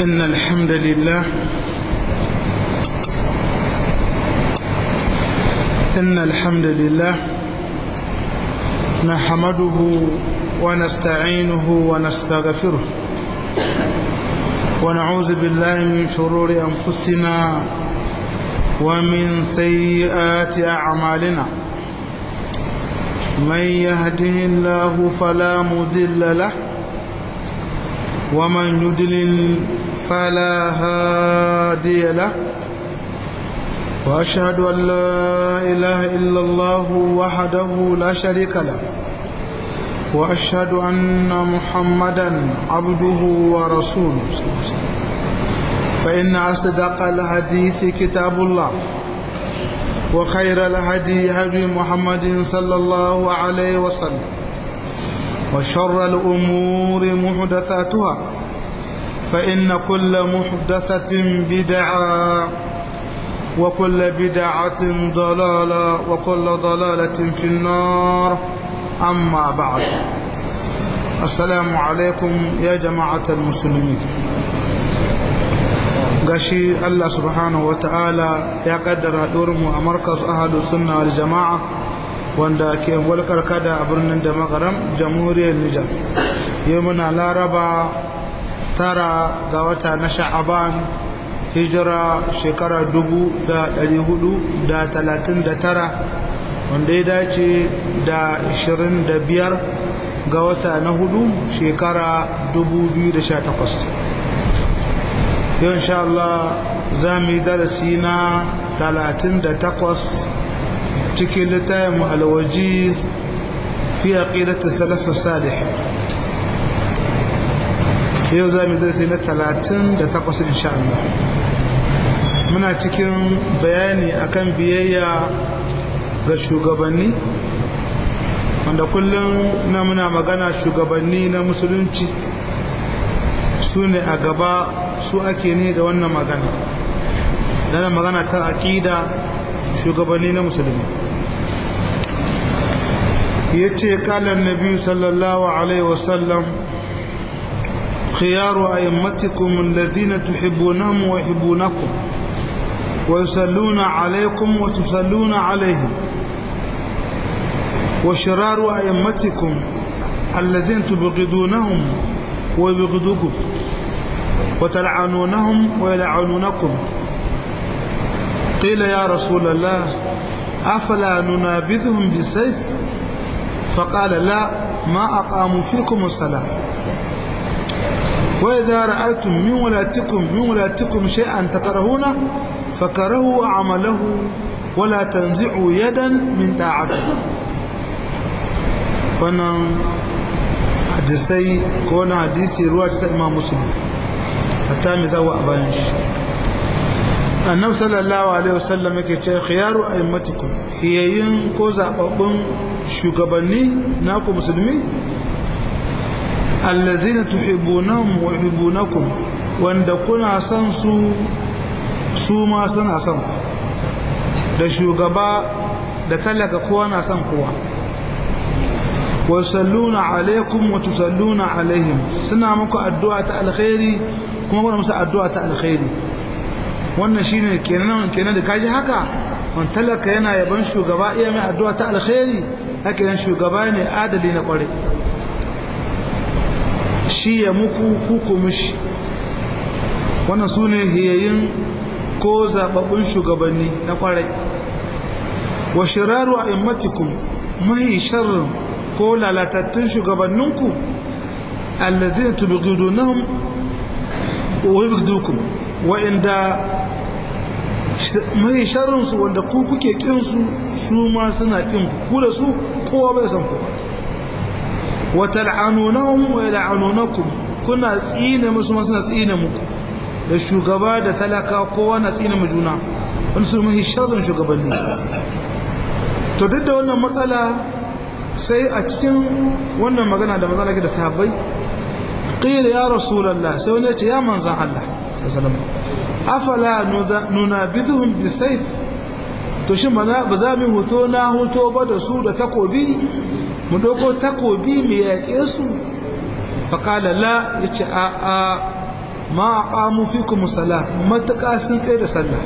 إن الحمد لله إن الحمد لله نحمده ونستعينه ونستغفره ونعوذ بالله من شرور أنفسنا ومن سيئات أعمالنا من يهده الله فلا مضل له ومن يدلل فلا هادي له وأشهد أن لا إله إلا الله وحده لا شريك له وأشهد أن محمدا عبده ورسوله فإن أصدق الحديث كتاب الله وخير الهدي هدي محمد صلى الله عليه وسلم وشر الأمور محدثاتها فإن كل محدثة بدعة وكل بدعة ضلالة وكل ضلالة في النار أما بعد السلام عليكم يا جماعة المسلمين gashi Allah subhanahu wa ta'ala ya kaddara mu a markas ahadu sunna wal jama'a wanda ke walkar kada a birnin da makaram jamhuriyar Nijar yau muna laraba tara ga wata na sha'aban hijira shekara dubu da ɗari hudu da talatin da tara wanda ya dace da ashirin da biyar ga wata na hudu shekara dubu biyu da sha takwas yau insha Allah za mu yi darasi na talatin da takwas cikin littafin alwajiz fi aqidati salaf salih yau za mu yi darasi na talatin da takwas insha Allah muna cikin bayani akan biyayya ga shugabanni wanda kullum na muna magana shugabanni na musulunci su ne a gaba su ake ne da wannan magana dana magana ta aƙida shugabanni na musulmi ya ce kalan nabi sallallahu alaihi wasallam khiyaru a'immatikum alladhina tuhibbunahum wa yuhibbunakum wa yusalluna alaykum wa tusalluna alayhim wa shiraru a'immatikum alladhina tubghidunahum wa yubghidukum وتلعنونهم ويلعنونكم قيل يا رسول الله أفلا ننابذهم بالسيف فقال لا ما أقاموا فيكم الصلاة وإذا رأيتم من ولاتكم من ولاتكم شيئا تكرهونه فكرهوا عمله ولا تنزعوا يدا من طاعته wannan hadisai ko wani hadisi ruwa ta imam muslim hatta mai zawo a bayan shi annabi sallallahu alaihi wasallam yake ce khiyaru a'immatikum hiyayin ko zababbun shugabanni naku musulmi allazina tuhibbunahum wa yuhibbunakum wanda kuna son su su ma suna son ku da shugaba da talaka kowa na son kowa wa salluna alaikum wa tusalluna alaihim suna muku addu'a ta alkhairi kuma kuna musu addu'a ta alkhairi wannan shine kenan kenan da kaji haka man talaka yana yaban shugaba iya mai addu'a ta alkhairi haka yan shugaba ne adali na kware shi ya muku kuku mishi wannan su ne hiyayin ko zababbun shugabanni na kwarai wa shiraru a immatikum mahi sharrin ko lalatattun shugabanninku allazina tubghidunahum wa yubghidukum wa inda mai sharrin su wanda ku kuke kin su su ma suna kin ku da su kowa bai san kowa wa tal'anunahum wa yal'anunakum kuna tsine musu ma suna tsine muku da shugaba da talaka kowa na tsine mu juna wani su mai sharrin shugabanni to duk da wannan matsala sai a cikin wannan magana da matsala ke da sahabbai qila ya rasulullah sai wani ya ce ya manzan Allah sallallahu afala nunabidhuhum bisayf to shin ba za mu hoto na hoto ba da su da takobi mu doko takobi mu yaƙe su faƙala la ya ce a a ma aqamu fikum salah mataka sun tsaye da sallah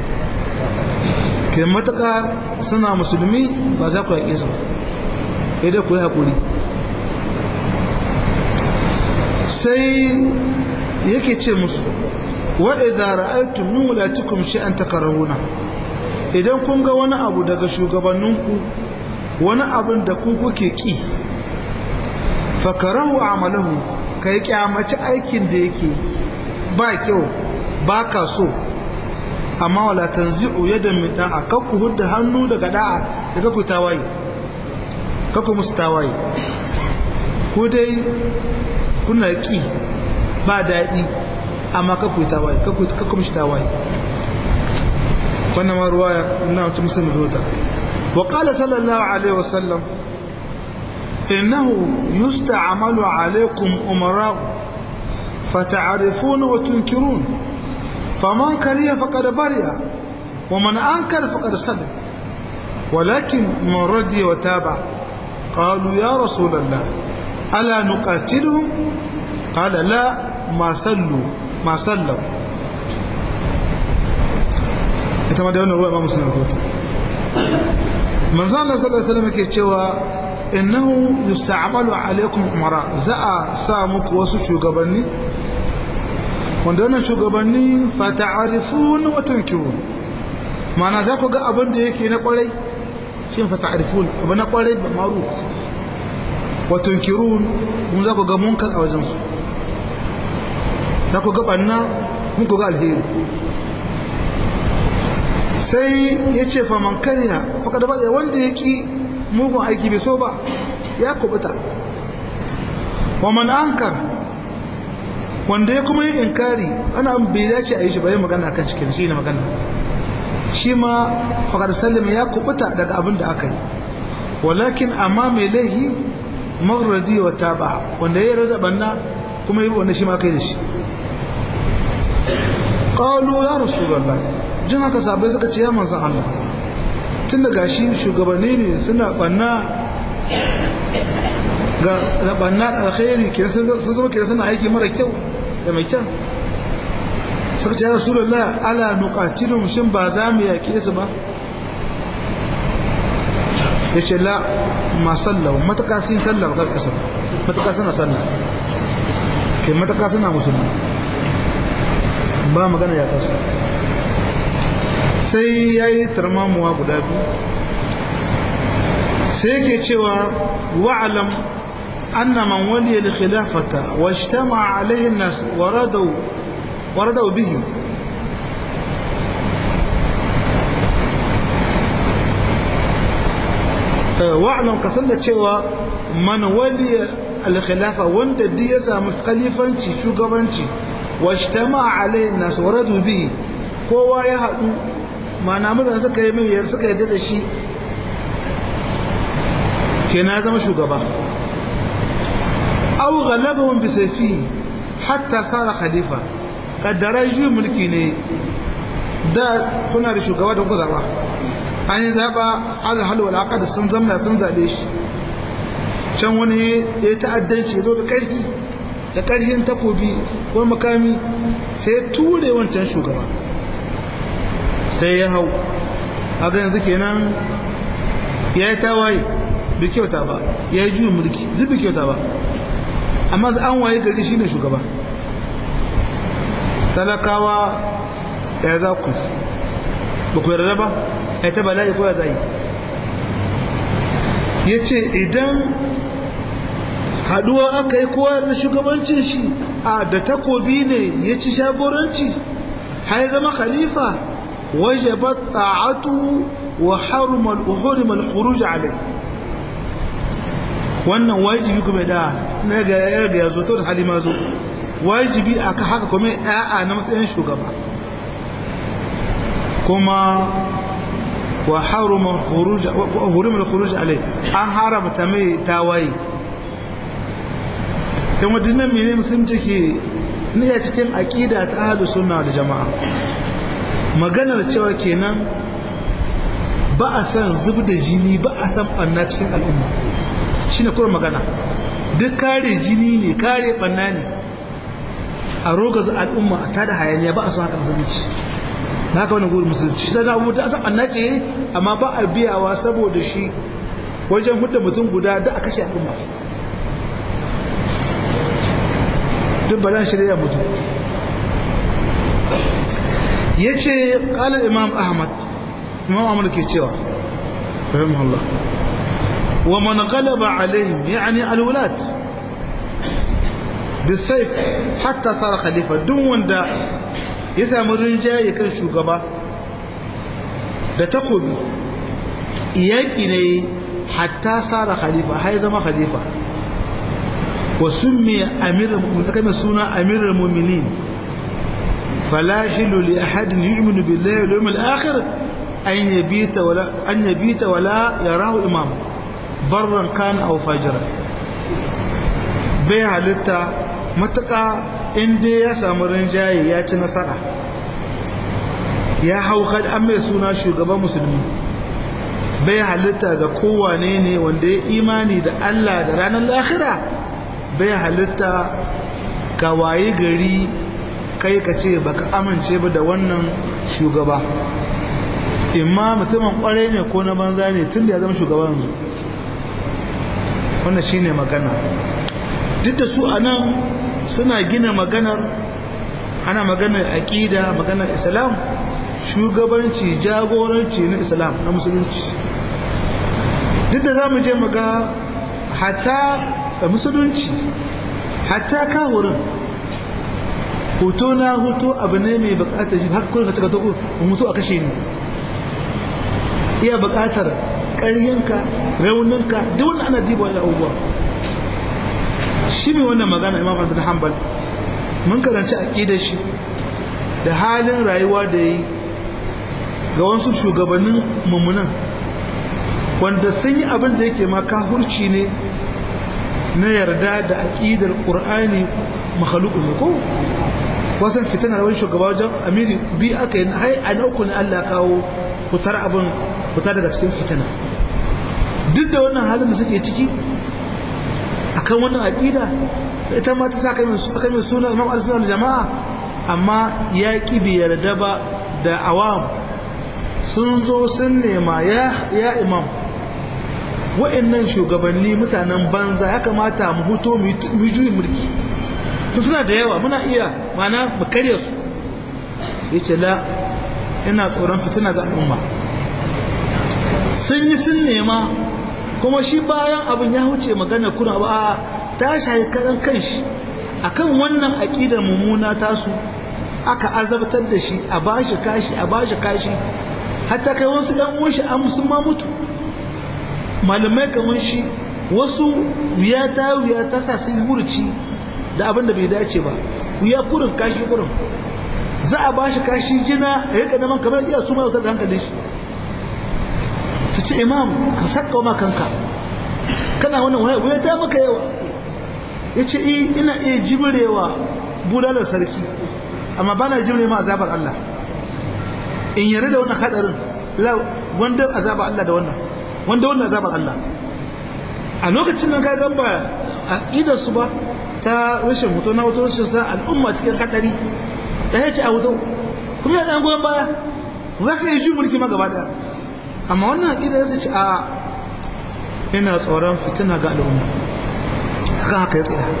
ke mataka suna musulmi ba za ku yaƙe su ba da ku yi haƙuri sai yake ce musu wa idza ra'aytum min wulatikum shay'an takarahuna idan kun ga wani abu daga shugabanninku wani abin da ku kuke ki fakarahu amalahu kai kyamaci aikin da yake ba kyau ba ka so amma wala tanzi'u yadan min da'a kakku hudda hannu daga da'a da kakku tawaye kakku musu tawaye ko dai kuna ki ba daɗi amma kakku tawaye kakku musu tawaye wannan ma ruwaya ina wata musulmi zuwa wa qala sallallahu alaihi wasallam innahu yusta'malu alaikum umara fata'rifun wa tunkirun faman kariya faqad bariya wa man ankara faqad sadaq ولكن من رضي وتابع قالوا يا رسول الله ألا نقاتلهم قال لا ما صلوا ما صلوا ita ma da wannan ruwa imamu suna rahoto manzo Allah sallallahu alaihi wasallam yake cewa innahu yusta'malu alaikum umara za a sa muku wasu shugabanni wanda wannan shugabanni fa ta'rifun wa tunkirun ma'ana za ku ga abin da yake na kwarai shin fa ta'rifun abu na kwarai ba maruf wa tunkirun mun za ku ga munkar a wajen su za ku ga banna mun ku ga alheri sai ya ce faman karya faka da bada wanda ya ki mugun aiki bai so ba ya kubuta waman ankar wanda ya kuma yi inkari ana bai dace a yi shi bayan magana kan cikin shi ne magana shi ma fakar sallama ya kubuta daga abin da aka yi walakin amma mai laihi magradi wa taba wanda ya rada banna kuma yi wanda shi ma kai da shi qalu ya rasulullah jin haka sabai suka ce ya manzan Allah tun da gashi shugabanni ne suna banna ga banna da alkhairi ke sun zama ke suna aiki mara kyau da mai kyau suka ce ya rasulullah ala nuqatilum shin ba za mu yaƙe su ba ya ce la ma sallau mataka sun sallar ga ƙasa mataka suna sallar ke mataka suna musulmi ba magana ya kasu sai ya yi tarmamuwa guda biyu sai yake cewa wa'alam anna man waliya da khilafata wa ijtama alaihi nas waradau waradau bihi wa'alam ka san da cewa man waliya al-khilafa wanda duk ya samu khalifanci shugabanci wa ijtama alaihi nas waradu bihi kowa ya haɗu mana mutane suka yi mai yar suka yadda da shi ke na zama shugaba au galabahun bisaifi hatta sara khalifa kaddara juyin mulki ne da kuna da shugaba da kuka zaba an yi zaba alhal wal aqad sun zamna sun zabe shi can wani ya ta'addanci zo da karfi da karfin takobi ko makami sai ture wancan shugaba sai ya hau haka yanzu kenan ya yi tawaye bai kyauta ba ya yi juyin mulki duk bai kyauta ba amma an waye gari shi ne shugaba talakawa ya za ku ba ku yarda ba ya ta bala'i ko ya za yi ya ce idan haduwa aka yi kowa da shugabancin shi a da takobi ne ya ci shagoranci har ya zama khalifa wajabat ta'atu wa haruma al-uhrim al-khuruj alayhi wannan wajibi kuma da na ga ya ga yazo to da halima zo wajibi aka haka kuma a'a na matsayin shugaba kuma wa haruma khuruj wa uhrim al-khuruj alayhi an haramta mai tawaye kuma dinnan mene musulunci ke ne a cikin aqida ta ahlus sunna da jama'a maganar cewa kenan ba a san zub da jini ba a san banna cikin al'umma shine kuma magana duk kare jini ne kare banna ne a rogaza al'umma a tada hayaniya ba a son haka musulunci na haka wani guri musulunci sai na abubuwa ta san annace amma ba a biyawa saboda shi wajen hudda mutum guda da a kashe al'umma duk ba zan shirya mutum ya ce ƙalar imam ahmad imam ahmad ke cewa rahimahullah wa man galaba alaihim yani alwulat bisayf hatta sara khalifa duk wanda ya samu rinjaye kan shugaba da takobi yaƙi ne hatta sara khalifa har zama khalifa wa summiya amirul mu'minin suna amirul mu'minin فلا يحل لأحد يؤمن بالله واليوم الآخر أن يبيت ولا أن يبيت ولا يراه إمام برا كان أو فاجرا بها لتا متقى إن دي يسامر جاي ياتي نصرة ya hau kad an mai suna shugaban musulmi bai halitta ga kowane ne wanda ya imani da Allah da ranar lahira bai halitta ga waye gari kai ka ce baka amince ba da wannan shugaba imma mutumin kwarai ne ko na banza ne tun da ya zama shugaban yanzu wannan shine magana duk da su a nan suna gina maganar ana maganar aƙida maganar islam shugabanci jagoranci na islam na musulunci duk da za mu je maga hata musulunci hata kawurin hoto na hoto abu ne mai bukatar shi haka kuma ka taka toko mutu a kashe ni iya bukatar ƙaryanka rauninka duk wanda ana diba wani abubuwa shi mai wannan magana imam abin hanbal mun karanci aƙidar shi da halin rayuwa da yi ga wasu shugabannin mummunan wanda sun yi abin da yake ma kahurci ne na yarda da aƙidar ƙur'ani makhalukun ne ko wasan fitina da wani shugaba wajen amiri bi aka yi hai a nauku ne Allah kawo fitar abin fita daga cikin fitina duk da wannan halin da suke ciki akan wannan aqida ita ma ta saka min aka min suna Imam Al-Sunnah jama'a amma ya ki bi yarda ba da awam sun zo sun nema ya ya imam wa'annan shugabanni mutanen banza ya kamata mu huto mu juyi mulki to suna da yawa muna iya mana mu karya su yace la ina tsoron fitina ga al'umma sun yi sun nema kuma shi bayan abin ya huce magana kuna ba ta shayi karan kanshi akan wannan aqidar mummuna tasu aka azabtar da shi a bashi kashi a bashi kashi hatta kai wasu dan uwan shi an sun ma mutu malamai kamar shi wasu wuya ta wuya ta sa su murci da abin da bai dace ba wuya kurin kashi kurin za a bashi kashi jina ya rika naman kamar iya su mai da hankalin shi su ce imam ka sakka ma kanka kana wannan wani wuya ta maka yawa ya ce ina iya jimrewa bulalar sarki amma ba na jimre ma azabar Allah in yarda da wannan hadarin wanda azabar Allah da wannan wanda wannan azabar Allah a lokacin nan ka gan ba a su ba ta rashin hoto na wato rashin sa al'umma cikin hadari da ya ce a hoto kuma ya dan goyon baya za su yi ju mulki ma gaba daya amma wannan aqida ya ce a ina tsoron fitina ga al'umma akan haka ya tsaya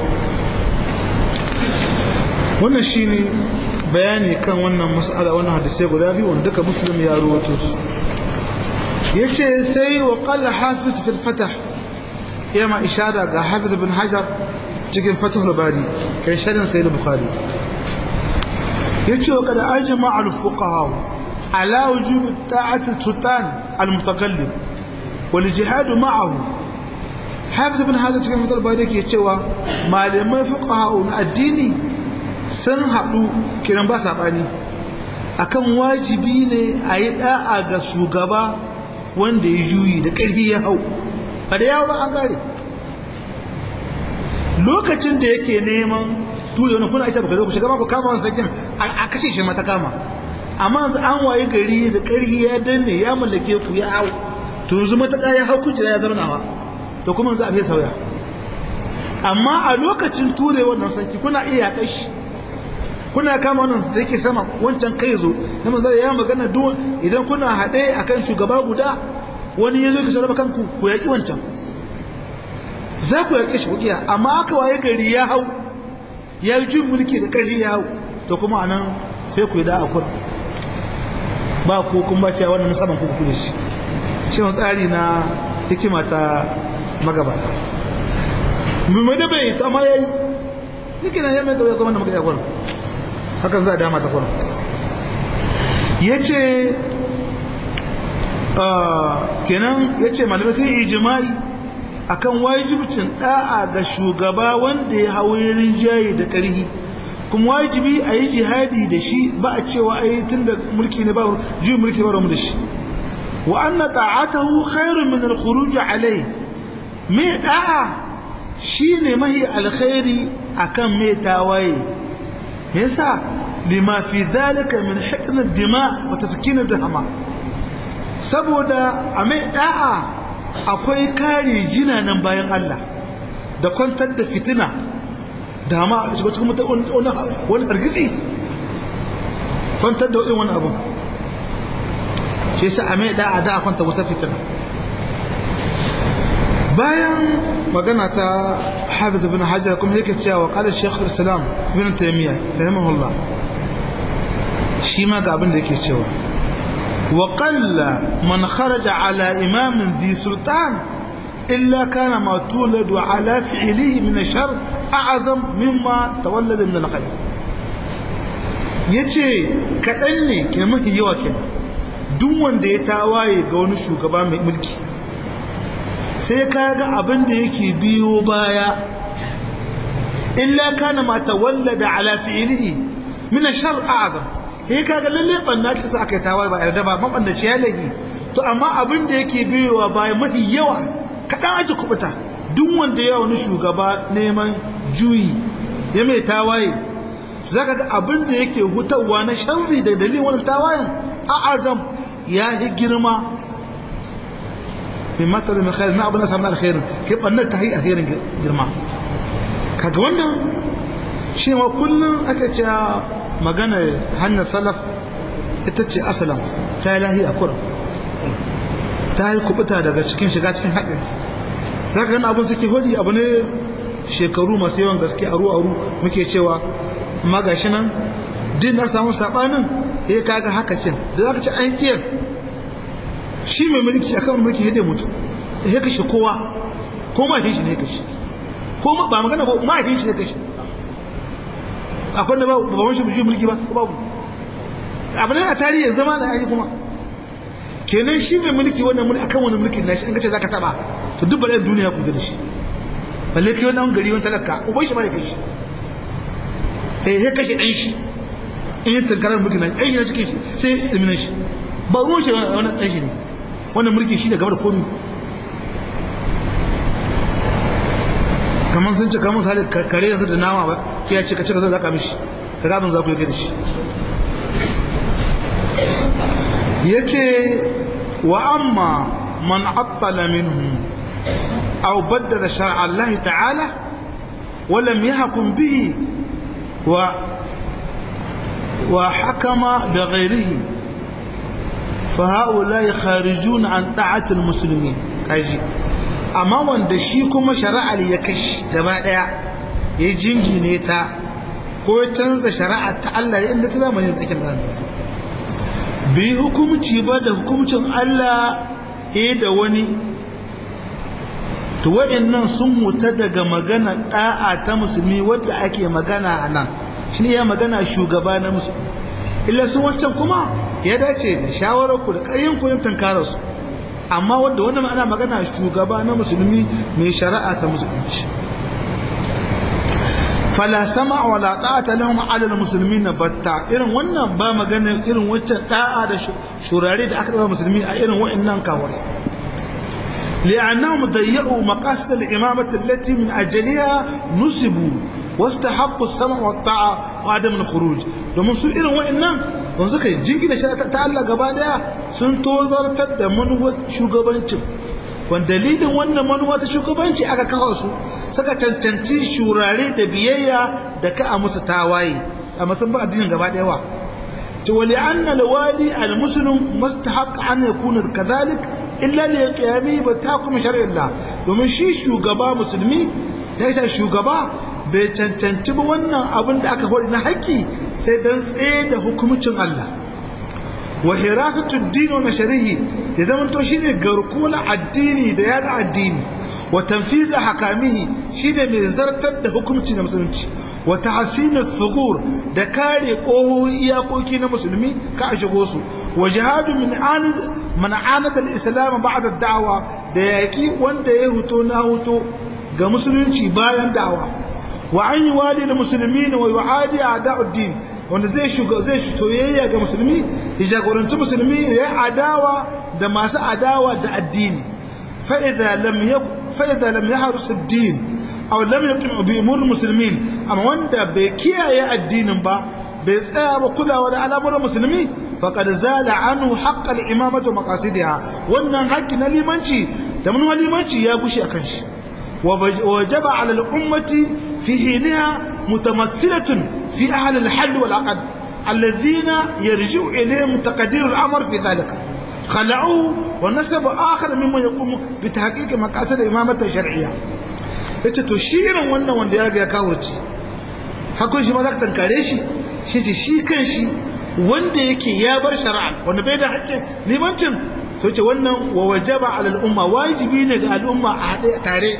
wannan shine bayani kan wannan mas'ala wannan hadisai guda biyu wanda duka muslim ya rawaito su yace sai wa qala hafiz fil fatah yama ishara ga hafiz ibn hajar cikin fatahul bari kai sharin sayyid bukhari yace wa kada ajma al fuqaha ala wujub ta'at sultan al mutakallim wal jihad ma'ahu hafiz ibn hajar cikin fatahul bari yake cewa malamai fuqaha addini sun haɗu kiran ba saɓani akan wajibi ne a yi ɗa'a ga shugaba wanda ya juyi da ƙarfi ya hau ba da yawo ba an gare lokacin da yake neman tuyo na kuna ita baka zo ku shiga ku kama wani sakin a kashe shi mata kama amma yanzu an waye gari da ƙarfi ya danne ya mallake ku ya hau to yanzu mataka ya hau kujera ya zama nawa to kuma yanzu a bai sauya amma a lokacin ture wannan sarki kuna iya kashi kuna kama wannan da yake sama wancan kai zo na manzo ya magana duk idan kuna haɗe akan shugaba guda wani ya zo ki sarrafa kanku ku yaƙi wancan za ku yaƙi shi kuɗiya amma aka waye gari ya hau ya yi jin mulki da ƙarfi ya hau to kuma anan sai ku yi da akwai ba ku kun ba cewa wannan saman ku kuɗe shi shi wani tsari na hikima ta magabata mai da bai ta ma ya yi yake na yamma gaba ya kuma da magana kwanan hakan za a dama ta kwanan ya ce kenan ya ce malamai sun yi jima'i akan wajibcin da'a ga shugaba wanda ya hau rinjaye da ƙarhi kuma wajibi a yi jihadi da shi ba a cewa a yi tun da mulki ne ba juyin mulki ba ramu da shi wa anna ta'atahu khairun min al-khuruj alai mai da'a shine mahi alkhairi akan mai tawaye yasa lima fi dhalika min hikm ad-dima wa taskin ad-dama saboda a mai da'a akwai kare jina nan bayan Allah da kwantar da fitina da ma a cikin mutum wani argizi kwantar da wani abu shi sa a mai da'a da a kwanta wata fitina bayan magana ta hafiz bin hajjar kuma yake cewa kala shekhu islam bin taimiyya rahimahullah shi ma ga abin da yake cewa وقل من خرج على إمام ذي سلطان إلا كان ما تولد على فعله من الشر أعظم مما تولد من الخير yace kaɗan ne ke mafi yawa ke duk wanda ya tawaye ga wani shugaba mai mulki sai ka ga abin da yake biyo baya illa kana ma tawallada ala fi'lihi min ash-shar a'zam sai kaga lalle banna ta sa aka yi tawaye ba yarda ba mabandaci ya lagi to amma abin da yake biyowa bayan mafi yawa kaɗan aji kubuta duk wanda ya wani shugaba neman juyi ya mai tawaye za ka ga abin da yake hutawa na sharri da dalilin wani tawayen a azam ya yi girma mai matar mai khairu na abin da samun alkhairin ke ɓannar ta yi alkhairin girma kaga wannan shi ma kullum aka ce magana hanyar salaf ita ce asalam ta yi lahi a kuran ta yi kubuta daga cikin shiga cikin haɗin za ka gani abin suke hudi abu ne shekaru masu yawan gaske aru aru muke cewa amma ga shi nan din na samu saɓanin ya kaga haka kin da za ka ci an ƙiyar shi mai mulki a kan mulki ya mutu ya kashe kowa ko ma shi ne kashe ko ba magana ba ma shi ne kashe akwai da ba wani shi mulki ba ko babu abin a tarihi zama da yayi kuma kenan shi mai mulki wannan mulki akan wani mulkin nashi an gace zaka taba to duk bala'in duniya ku da shi balle kai wannan gari wani talaka uban shi ba ya kai shi eh ya kashe dan shi in yi tankarar mulkin nashi ai ya cike shi sai ya ilminan shi ba ruwan shi wannan dan shi ne wannan mulki shi da gaba da komi kamar sun ce kamar misali kare yanzu da nama ba ya ce ka ce ka zai zaka mishi ka gabin za ku yi da shi ya ce wa amma man attala minhu aw baddala shar'a Allah ta'ala wa lam yahkum bihi wa wa hakama bi ghayrihi fa haula kharijun an ta'ati al-muslimin kaji amma wanda shi kuma shari'ar ya kashi gaba daya ya jingine ta ko ya canza shari'a ta Allah ya inda ta zamanin tsakin da bai hukumci ba da hukumcin Allah ya da wani to waɗannan sun huta daga magana da'a ta musulmi wadda ake magana a nan shi ne ya magana shugaba na musulmi illa sun wancan kuma ya dace da shawarar ku da ƙayyin ku yin tankararsu amma wadda wannan ana magana shugaba na musulmi mai shari'a ta musulunci fala sama wala ta'ata lahum ala almuslimin batta irin wannan ba magana irin waccan da'a da shurare da aka daba musulmi a irin wa'annan kawai لأنهم ضيعوا مقاصد الإمامة التي من أجلها نسبوا واستحقوا السمع والطاعة وعدم الخروج domin su irin wa'annan don suka yi jingina shi ta Allah gaba daya sun tozartar da manuwar shugabancin wanda dalilin wannan manuwa ta shugabanci aka kawo su suka cancanci shurare da biyayya da ka a musu tawaye amma sun bar addinin gaba ɗaya wa to wali anna alwali almuslim mustahaq an yakuna kadhalik illa li qiyami bi takum shar'illah domin shi shugaba musulmi da ita shugaba bai cancanci ba wannan abin da aka hori na haƙƙi sai dan tsaye da hukumcin Allah wa hirasatu ad-din wa nashrihi ya zama to shine garkuwar addini da yada addini wa tanfiza hakamihi shine mai zartar da hukunci na musulunci wa tahsin as-sugur da kare koho iyakoki na musulmi ka a shigo su wa jihadu min anid man anada al-islam ba'da ad-da'wa da yaki wanda ya huto na huto ga musulunci bayan da'wa wa an yuwali al-muslimin wa yu'adi a'da'ud-din wanda zai shuga zai soyayya ga musulmi ya jagoranci musulmi ya adawa da masu adawa da addini fa idza lam yakun فإذا لم يحرس الدين أو لم يقم بأمور المسلمين أما واندا بكيا الدين با بيتسaya ba kulawa da al'amuran musulmi faqad zala anhu haqq al-imamah wa maqasidiha wannan haƙƙi na limanci da mun limanci ya gushi akan shi wajaba 'ala al-ummati fi hinaha mutamathilatun fi ahli al-hal wal 'aqd alladhina yarji'u ilayhim taqdir al-amr fi dhalika خلعوه ونسب آخر ممن يقوم بتحقيق مقاصد الإمامة الشرعية yace to shi irin wannan wanda ya ga kawurci hakun shi ma za ka tankare shi shi ce shi kan shi wanda yake ya bar shari'a wanda bai da haƙƙin limancin to ce wannan wa wajaba ala al'umma wajibi ne ga al'umma a haɗe tare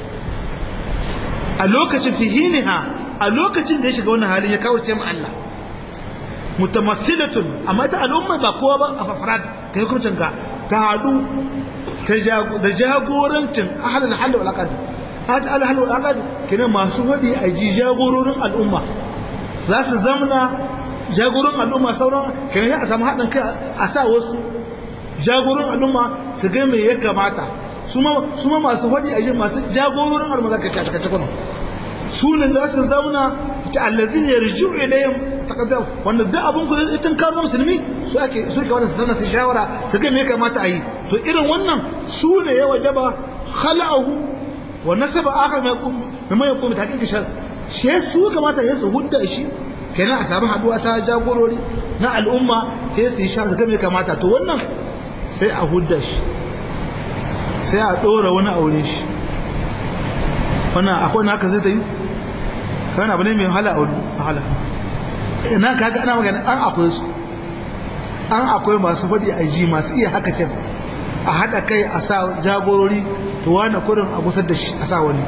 a lokacin fihiniha a lokacin da ya shiga wannan halin ya kawurce mu Allah mutamassilatun amma ta al'umma ba kowa ba a fafarad ka yi kurcin ka ta haɗu da jagorancin ahalin halin walakad hajji alhalin walakad kina masu waɗi a ji jagororin al'umma za su zamana jagororin al'umma sauran kina ya a samu haɗin kai a sa wasu jagororin al'umma su ga me ya kamata su ma masu waɗi a ji masu jagororin al'umma za ka ci a cikin su ne za su zauna ta allazin yarju ilayhim taqaddam wanda duk abun ku idan ka zama musulmi su ake su ke wannan sanar su shawara su ga me kamata a yi to irin wannan su ne ya wajaba khala'uhu wa nasaba akhar mai kum mai yakum ta hakika shar she su kamata ya su hudda shi kenan a samu haduwa ta jagorori na al'umma sai su yi sha su ga me kamata to wannan sai a hudda shi sai a dora wani aure shi wannan akwai naka zai ta yi kana abu ne mai hala a wahala ina kaga ana magana an akwai su an akwai masu faɗi a ji masu iya haka can a haɗa kai a sa jagorori to wani kurin a gusar da shi a sa wani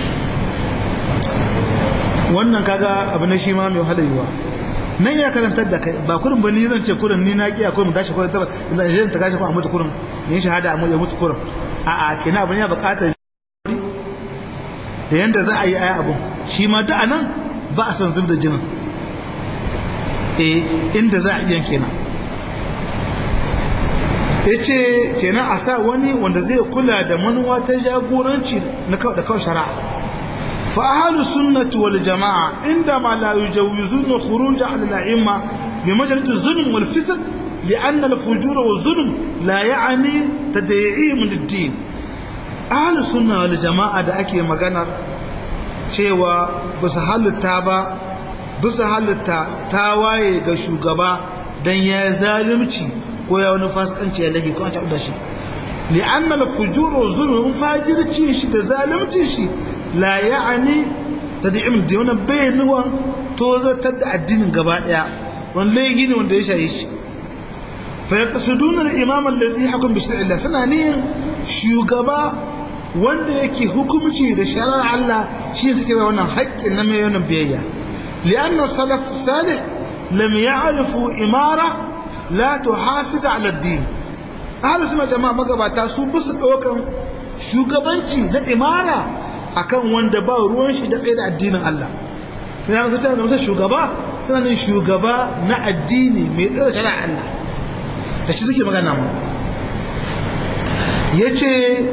wannan kaga abu na shi ma mai wahala yiwa nan ya karantar da kai ba kurin ba ni zan ce kurin ni na kiya kurin mu tashi kurin ta zan je ta kashi kuma a mutu kurin yin shahada a mutu kurin a'a kina abin ya buƙatar da yanda za a yi aya abun shi ma da anan ba a san zub da jinin eh inda za a iya kenan yace kenan a sa wani wanda zai kula da manuwa ta jagoranci na da kawai shari'a fa ahlu sunnati wal jamaa inda ma la yujawizuna khuruj ala al-a'imma bi majalis az-zulm wal fisq لأن الفجور والظلم لا يعني تدعيم للدين أهل السنة والجماعة da ake maganar cewa ba su halitta ba bisa halitta ta waye ga shugaba dan ya zalimci ko ya wani fasikanci ya lahi ko an taɓa da shi li'anna al-fujur wa zulm fajirci shi da zalimci shi la ya'ani tad'im da wannan bayanuwa to zartar da addinin gaba daya wannan laifi ne wanda ya shaye shi fa yaqsuduna al-imam allazi hakum bi shar'illah suna ne shugaba wanda yake hukumci da shari'ar Allah shi suke bai wannan haƙƙin na mai wannan biyayya لأن السلف الصالح لم يعرفوا إمارة لا تحافظ على الدين أهل السنة جماعة مقباتا su bisa ɗaukan shugabanci na imara akan wanda ba ruwan shi da tsaye da addinin Allah sai na tana da masa shugaba suna ne shugaba na addini mai tsaye da shari'a Allah da shi suke magana mu yace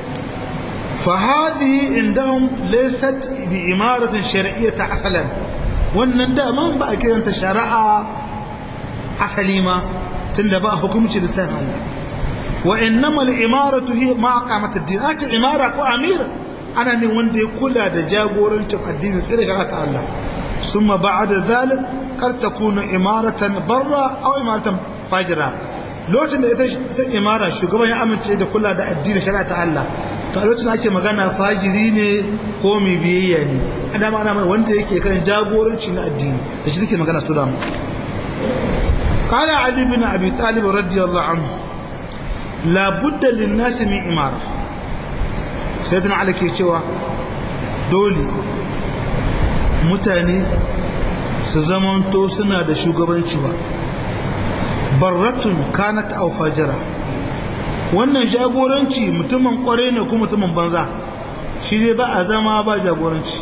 فهذه عندهم ليست بإمارة شرعية أصلا wannan daman ba a kiranta shari'a asali ma tunda ba hukumci da san Allah wa innama al-imaratu hi ma aqamat ad-din ata imara ko amir ana ne wanda ya kula da jagorancin addini sai da shari'a ta Allah ثم بعد ذلك قد تكون إمارة برا أو إمارة فاجرة lokacin da ita imara shugaban ya amince da kula da addini shari'a ta Allah to a lokacin ake magana fajiri ne ko mai biyayya ne ana ma ana wanda yake kan jagoranci na addini da shi take magana su da mu قال علي بن أبي طالب رضي الله عنه لا بد للناس من إمارة سيدنا علي كي cewa dole mutane su zamanto suna da shugabanci ba barratun kanat aw fajira wannan jagoranci mutumin kware ne ko mutumin banza shi dai ba a zama ba jagoranci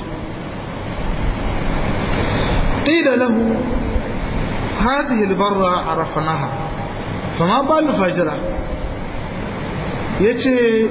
qila lahu هذه البرة عرفناها فما بال الفجرة yace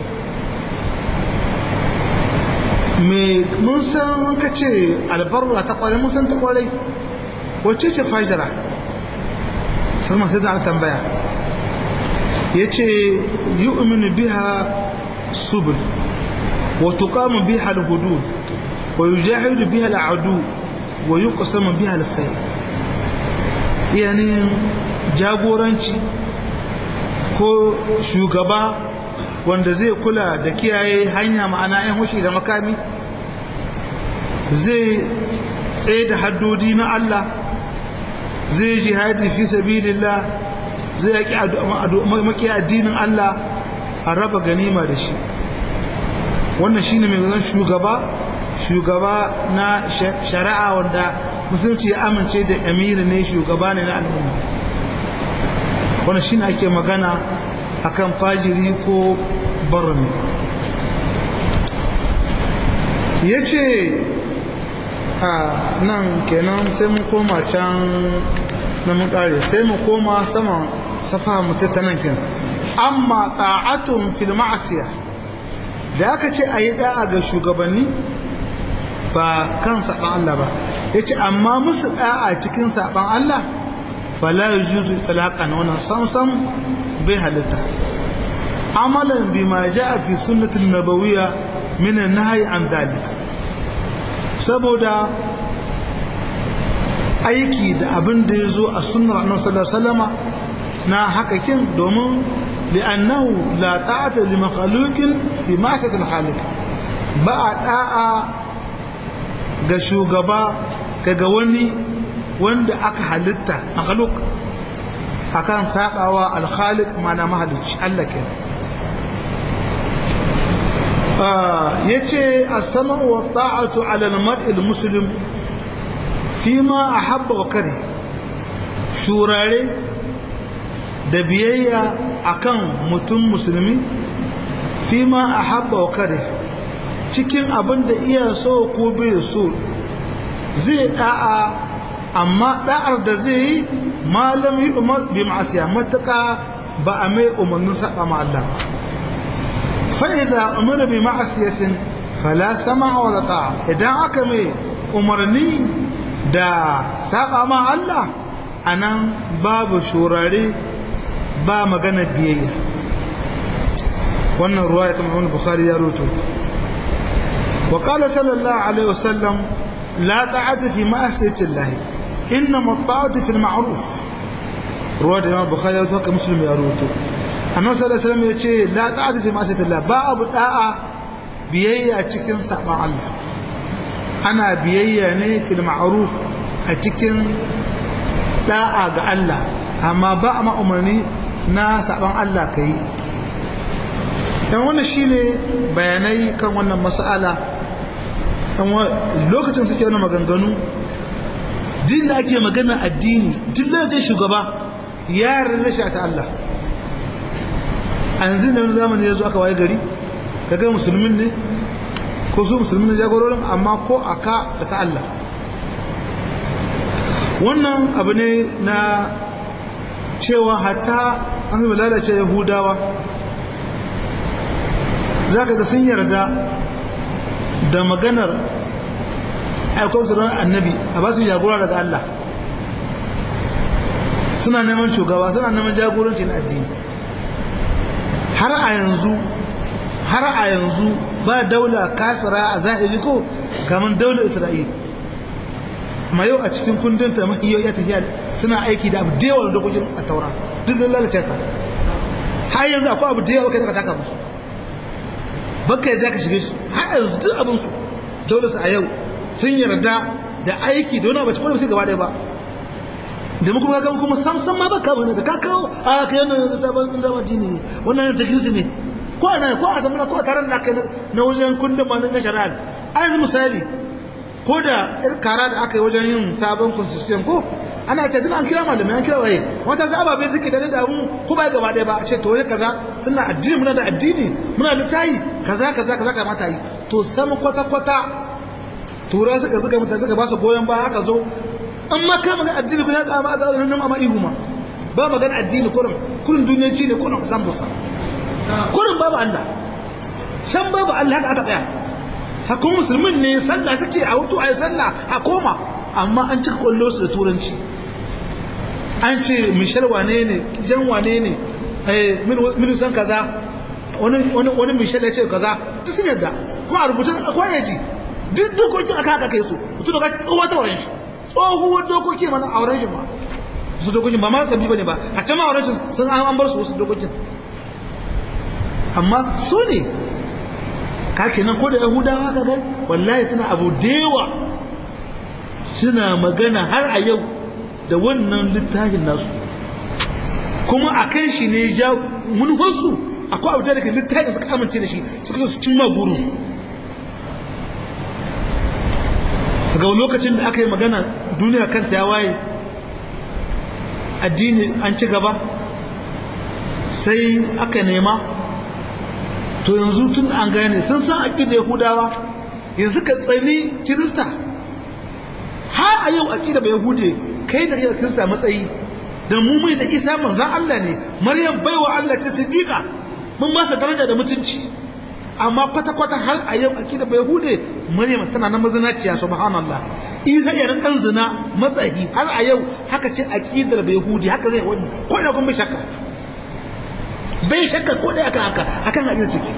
me mun san ka ce albarra ta kware mun san ta kware wacce ce fajira sai masu da tambaya yace yu'minu biha subul wa tuqamu biha al-hudud wa yujahidu biha al-adu wa yuqsamu biha al-fayl yanayin jagoranci ko shugaba wanda zai kula da kiyaye hanya ma'ana 'yan hushi da makami zai tsaye da haddodi na Allah zai jihadi fi sabilillah zai yaki maki addinin Allah a raba ganima da shi wannan shine mai zan shugaba shugaba na shari'a wanda musulunci ya amince da amiri ne shugaba ne na al'umma wannan shine ake magana akan fajiri ko barami ya ce a nan kenan sai mu koma can na mun kare sai mu koma sama safa mutu ta nan kenan amma ta'atun fil ma'asiya da aka ce a yi da'a ga shugabanni ba kan saɓan Allah ba ya ce amma musu da'a cikin saɓan Allah fala yujuzu talaqan wannan samsam bai halitta amalan bima jaa fi sunnatin nabawiyya min an-nahy an dalik saboda aiki da abin da yazo a sunnar annabi sallallahu alaihi wasallama na hakakin domin li'annahu la ta'ata li makhluqin fi ma'siyatil khaliq ba da'a ga shugaba daga wani wanda aka halitta makhluk akan sabawa al-khaliq mana mahalicci Allah ke yace as-sama'u wa ta'atu 'ala al-mar'i al-muslim fima ahabba wa kare shurare da biyayya akan mutum musulmi fima ahabba wa kare cikin abin da iya so ko bai so zai da'a amma da'ar da zai yi malam yi umar bi ma'asiya matuka ba a mai umarnin saba ma Allah ba fa'iza umar bi ma'asiyatin fala sama wa ta'a idan aka mai umarni da saba ma Allah anan babu shurare ba magana biyayya wannan ruwaya ta Muhammad Bukhari ya rubuta wa qala sallallahu alaihi wasallam la ta'ata fi ma'asiyati Allah إنما الطاعة في المعروف رواه الإمام البخاري وتوكل مسلم يا روته النبي صلى الله عليه وسلم يقول لا طاعة في معصية الله باب طاعة بيayya cikin saban Allah ana biyayya ne fil ma'ruf a cikin da'a ga Allah amma ba a umarni na saban Allah kai dan wannan shine bayanai kan wannan mas'ala dan lokacin suke wannan maganganu din da ake magana addini duk lokacin shugaba ya yarda shi ta Allah a yanzu da zamani ya zo aka waye gari kaga musulmin ne ko su musulmin ne jagororin amma ko aka da ta Allah wannan abu ne na cewa hatta an zama lalace yahudawa za ka ga sun yarda da maganar aikon su ran annabi a ba su jagora daga Allah suna neman shugaba suna neman jagoranci na addini har a yanzu har a yanzu ba daula kafira a zahiri ko kamar daular isra'ila amma yau a cikin kundin ta mahiyo ya tafiya suna aiki da abu da yawa da dokokin a taura duk zan lalace ta har yanzu akwai abu da yawa kai zaka taka musu baka yadda ka shige su har yanzu duk abin su dole su a yau sun yarda da aiki da wani abu cikin su gaba ɗaya ba da muka ga kuma sam sam ma ba ka bane da ka kawo a kai nan sabon zama dini ne wannan ta gizi ne ko ana ko a zamana ko a taron da na wajen kundin ma na shari'a an misali ko da kara da aka yi wajen yin sabon constitution ko ana ce dina an kira malamai an kira waye wata za ababe suke da da mu ko ba gaba ɗaya ba a ce to wai kaza tunda addini muna da addini muna da tayi kaza kaza kaza kamata yi to sama kwata kwata tura suka zuga mutane suka ba su goyon ba aka zo an ma ka magana addini ko ya ka ma a nan amma ihu ma ba magana addini kurin kurin duniyanci ne kurin san busa kurin babu Allah san babu Allah haka aka tsaya hakun musulmin ne sallah suke a hutu a yi sallah a koma amma an cika kwallo su da turanci an ce mishal wane ne jan wane ne minusan kaza wani mishal ya ce kaza duk sun yadda kuma a rubutun akwai yaji duk dokokin aka haka kai su mutum da kashi tsohuwa ta wurin shi tsohuwar dokoki mana a wurin shi ma su dokokin ba ma sabbi ba ne ba a can ma wurin shi sun an bar su wasu dokokin amma su ne kake nan ko da yahudawa ka gan wallahi suna abu dewa suna magana har a yau da wannan littafin nasu kuma a kan shi ne ja manufarsu akwai abu da daga littafin suka amince da shi suka su cimma burinsu daga lokacin da aka yi magana duniya kanta ya waye addini an ci gaba sai aka nema to yanzu tun an gane sun san aƙida yahudawa yanzu ka tsani kirista har a yau aƙida ba yahude kai da iya kirista matsayi da mu mai da isa manzan Allah ne maryam baiwa Allah ta siddiqa mun ba daraja da mutunci amma kwata-kwata har a yau aƙida ba yahude maryam tana na mazinaciya subhanallah isa ya dan zina matsayi har a yau haka ce aƙidar ba yahudi haka zai wani ko da kun bai shakka bai shakka ko da akan haka akan hadisi take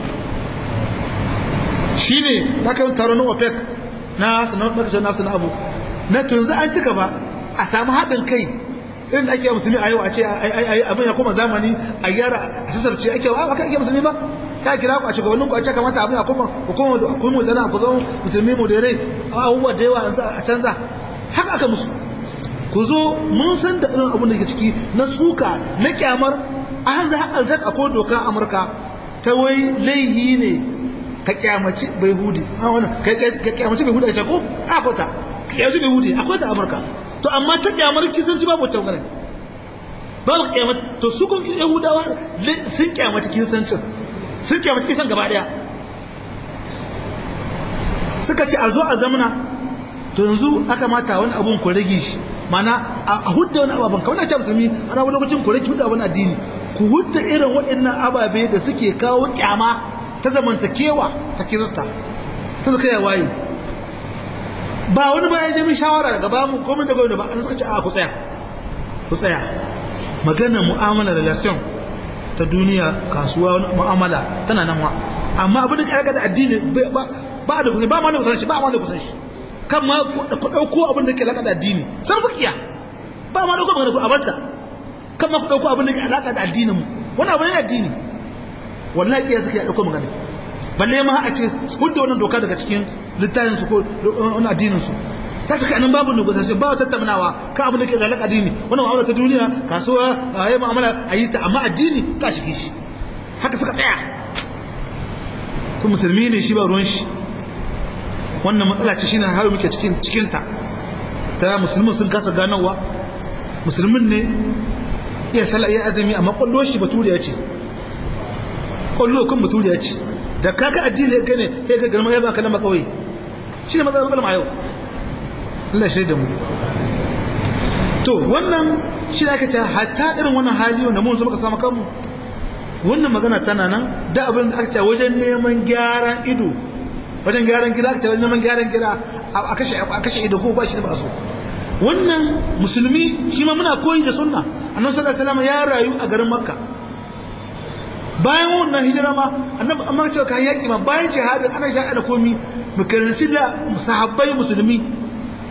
shine da kan taro na OPEC na sanar da kashin nafsu na abu na tunzu an cika ba a samu haɗin kai irin da ake musulmi a yau a ce abin ya koma zamani a gyara a sassarci ake wa aka ake musulmi ba ya kira ku a shugabannin ku a ce kamata abin ya koma hukumar da hukumar da na ku zama musulmi mu da rai abubuwa da yawa a canza haka aka musu ku zo mun san da irin abin da ke ciki na suka na kyamar a hanzu haƙar zak akwai doka amurka ta wai laihi ne ka kyamaci bai hudi ka kyamaci bai hudi a cako a kwata ka kyamaci bai hudi akwai ta amurka to amma ta kyamar kisanci babu wacce ganin babu kyamaci to su kun yahudawa sun kyamaci kisancin sun kyamaci kisan gaba daya suka ce a zo a zamana to yanzu aka mata wani abun ku rage shi mana a hudda wani ababen kawai na ce musulmi ana wani lokacin ku rage hudda wani addini ku hudda irin waɗannan ababe da suke kawo kyama ta zamantakewa ta kirista ta suka yi waye ba wani bayan jami shawara daga ba mu komai da gwamnati ba an suka ce a ku tsaya ku tsaya maganar mu'amala relation ta duniya kasuwa mu'amala tana nan wa amma abin da ka da addini ba da kusan ba ma da kusan shi ba ma da kusan shi kan ma ku dauko abin da ke alaka da addini san su kiya ba ma dauko magana ku abarta kan ma ku dauko abin da ke alaka da addinin mu wannan abin ne addini wallahi kiya suka dauko magana balle ma a ce hudda wannan doka daga cikin littafin su ko wannan addinin su ta saka nan babu negotiation ba tattaunawa kan abin da ke alaka addini wannan mu'amala ta duniya kasuwa ayi mu'amala ayi ta amma addini ka shige shi haka suka tsaya ko musulmi ne shi ba ruwan shi wannan matsala ce shine har muke cikin cikin ta ta musulmin sun kasa ganowa musulmin ne iya sallah iya azumi amma kwallo shi baturiya ce kwallo kan baturiya ce da kaka addini ya gane sai ka garma ya baka lamba kawai shine matsalar matsalar a yau Allah shaida mu to wannan shi da aka ce hatta irin wannan hali wanda mun zo muka samu kanmu wannan magana tana nan da abin da aka ce wajen neman gyaran ido wajen gyaran gida aka ce wajen neman gyaran gida a kashe a kashe ido ko ba shi da ba so wannan musulmi shi ma muna koyi da sunna annabi sallallahu alaihi wasallam ya rayu a garin makka bayan wannan hijira ma annabi amma cewa kan yaki ma bayan jihadin ana shaka da komi mu karanci da sahabbai musulmi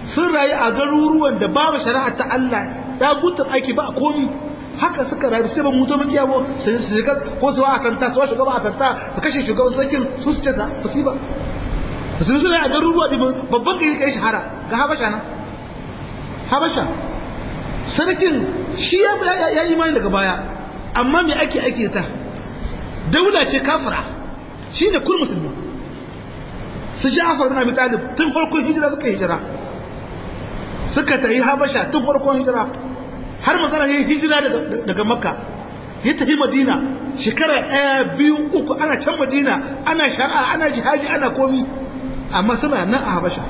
sun rayu a garuruwan da babu shari'a ta Allah ya gutun aiki ba komi haka suka rayu sai ba mu zo mun kiyawo su shiga ko su a kanta su shugaba a kanta su kashe shugaban sarkin su su ce ta musiba musulmi suna a garuruwa ɗin babban gari kai shahara ga habasha nan habasha sarkin shi ya yi imani daga baya amma me ake ake ta daula ce kafira shi ne kun musulmi su ji afar bin abi talib tun farkon hijira suka hijira suka tafi habasha tun farkon hijira har magana ya yi hijira daga makka ya tafi madina shekara ɗaya biyu uku ana can madina ana shari'a ana jihadi ana komi amma suna nan a habasha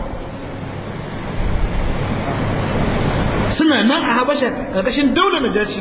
suna nan a habasha ƙarƙashin daular najashi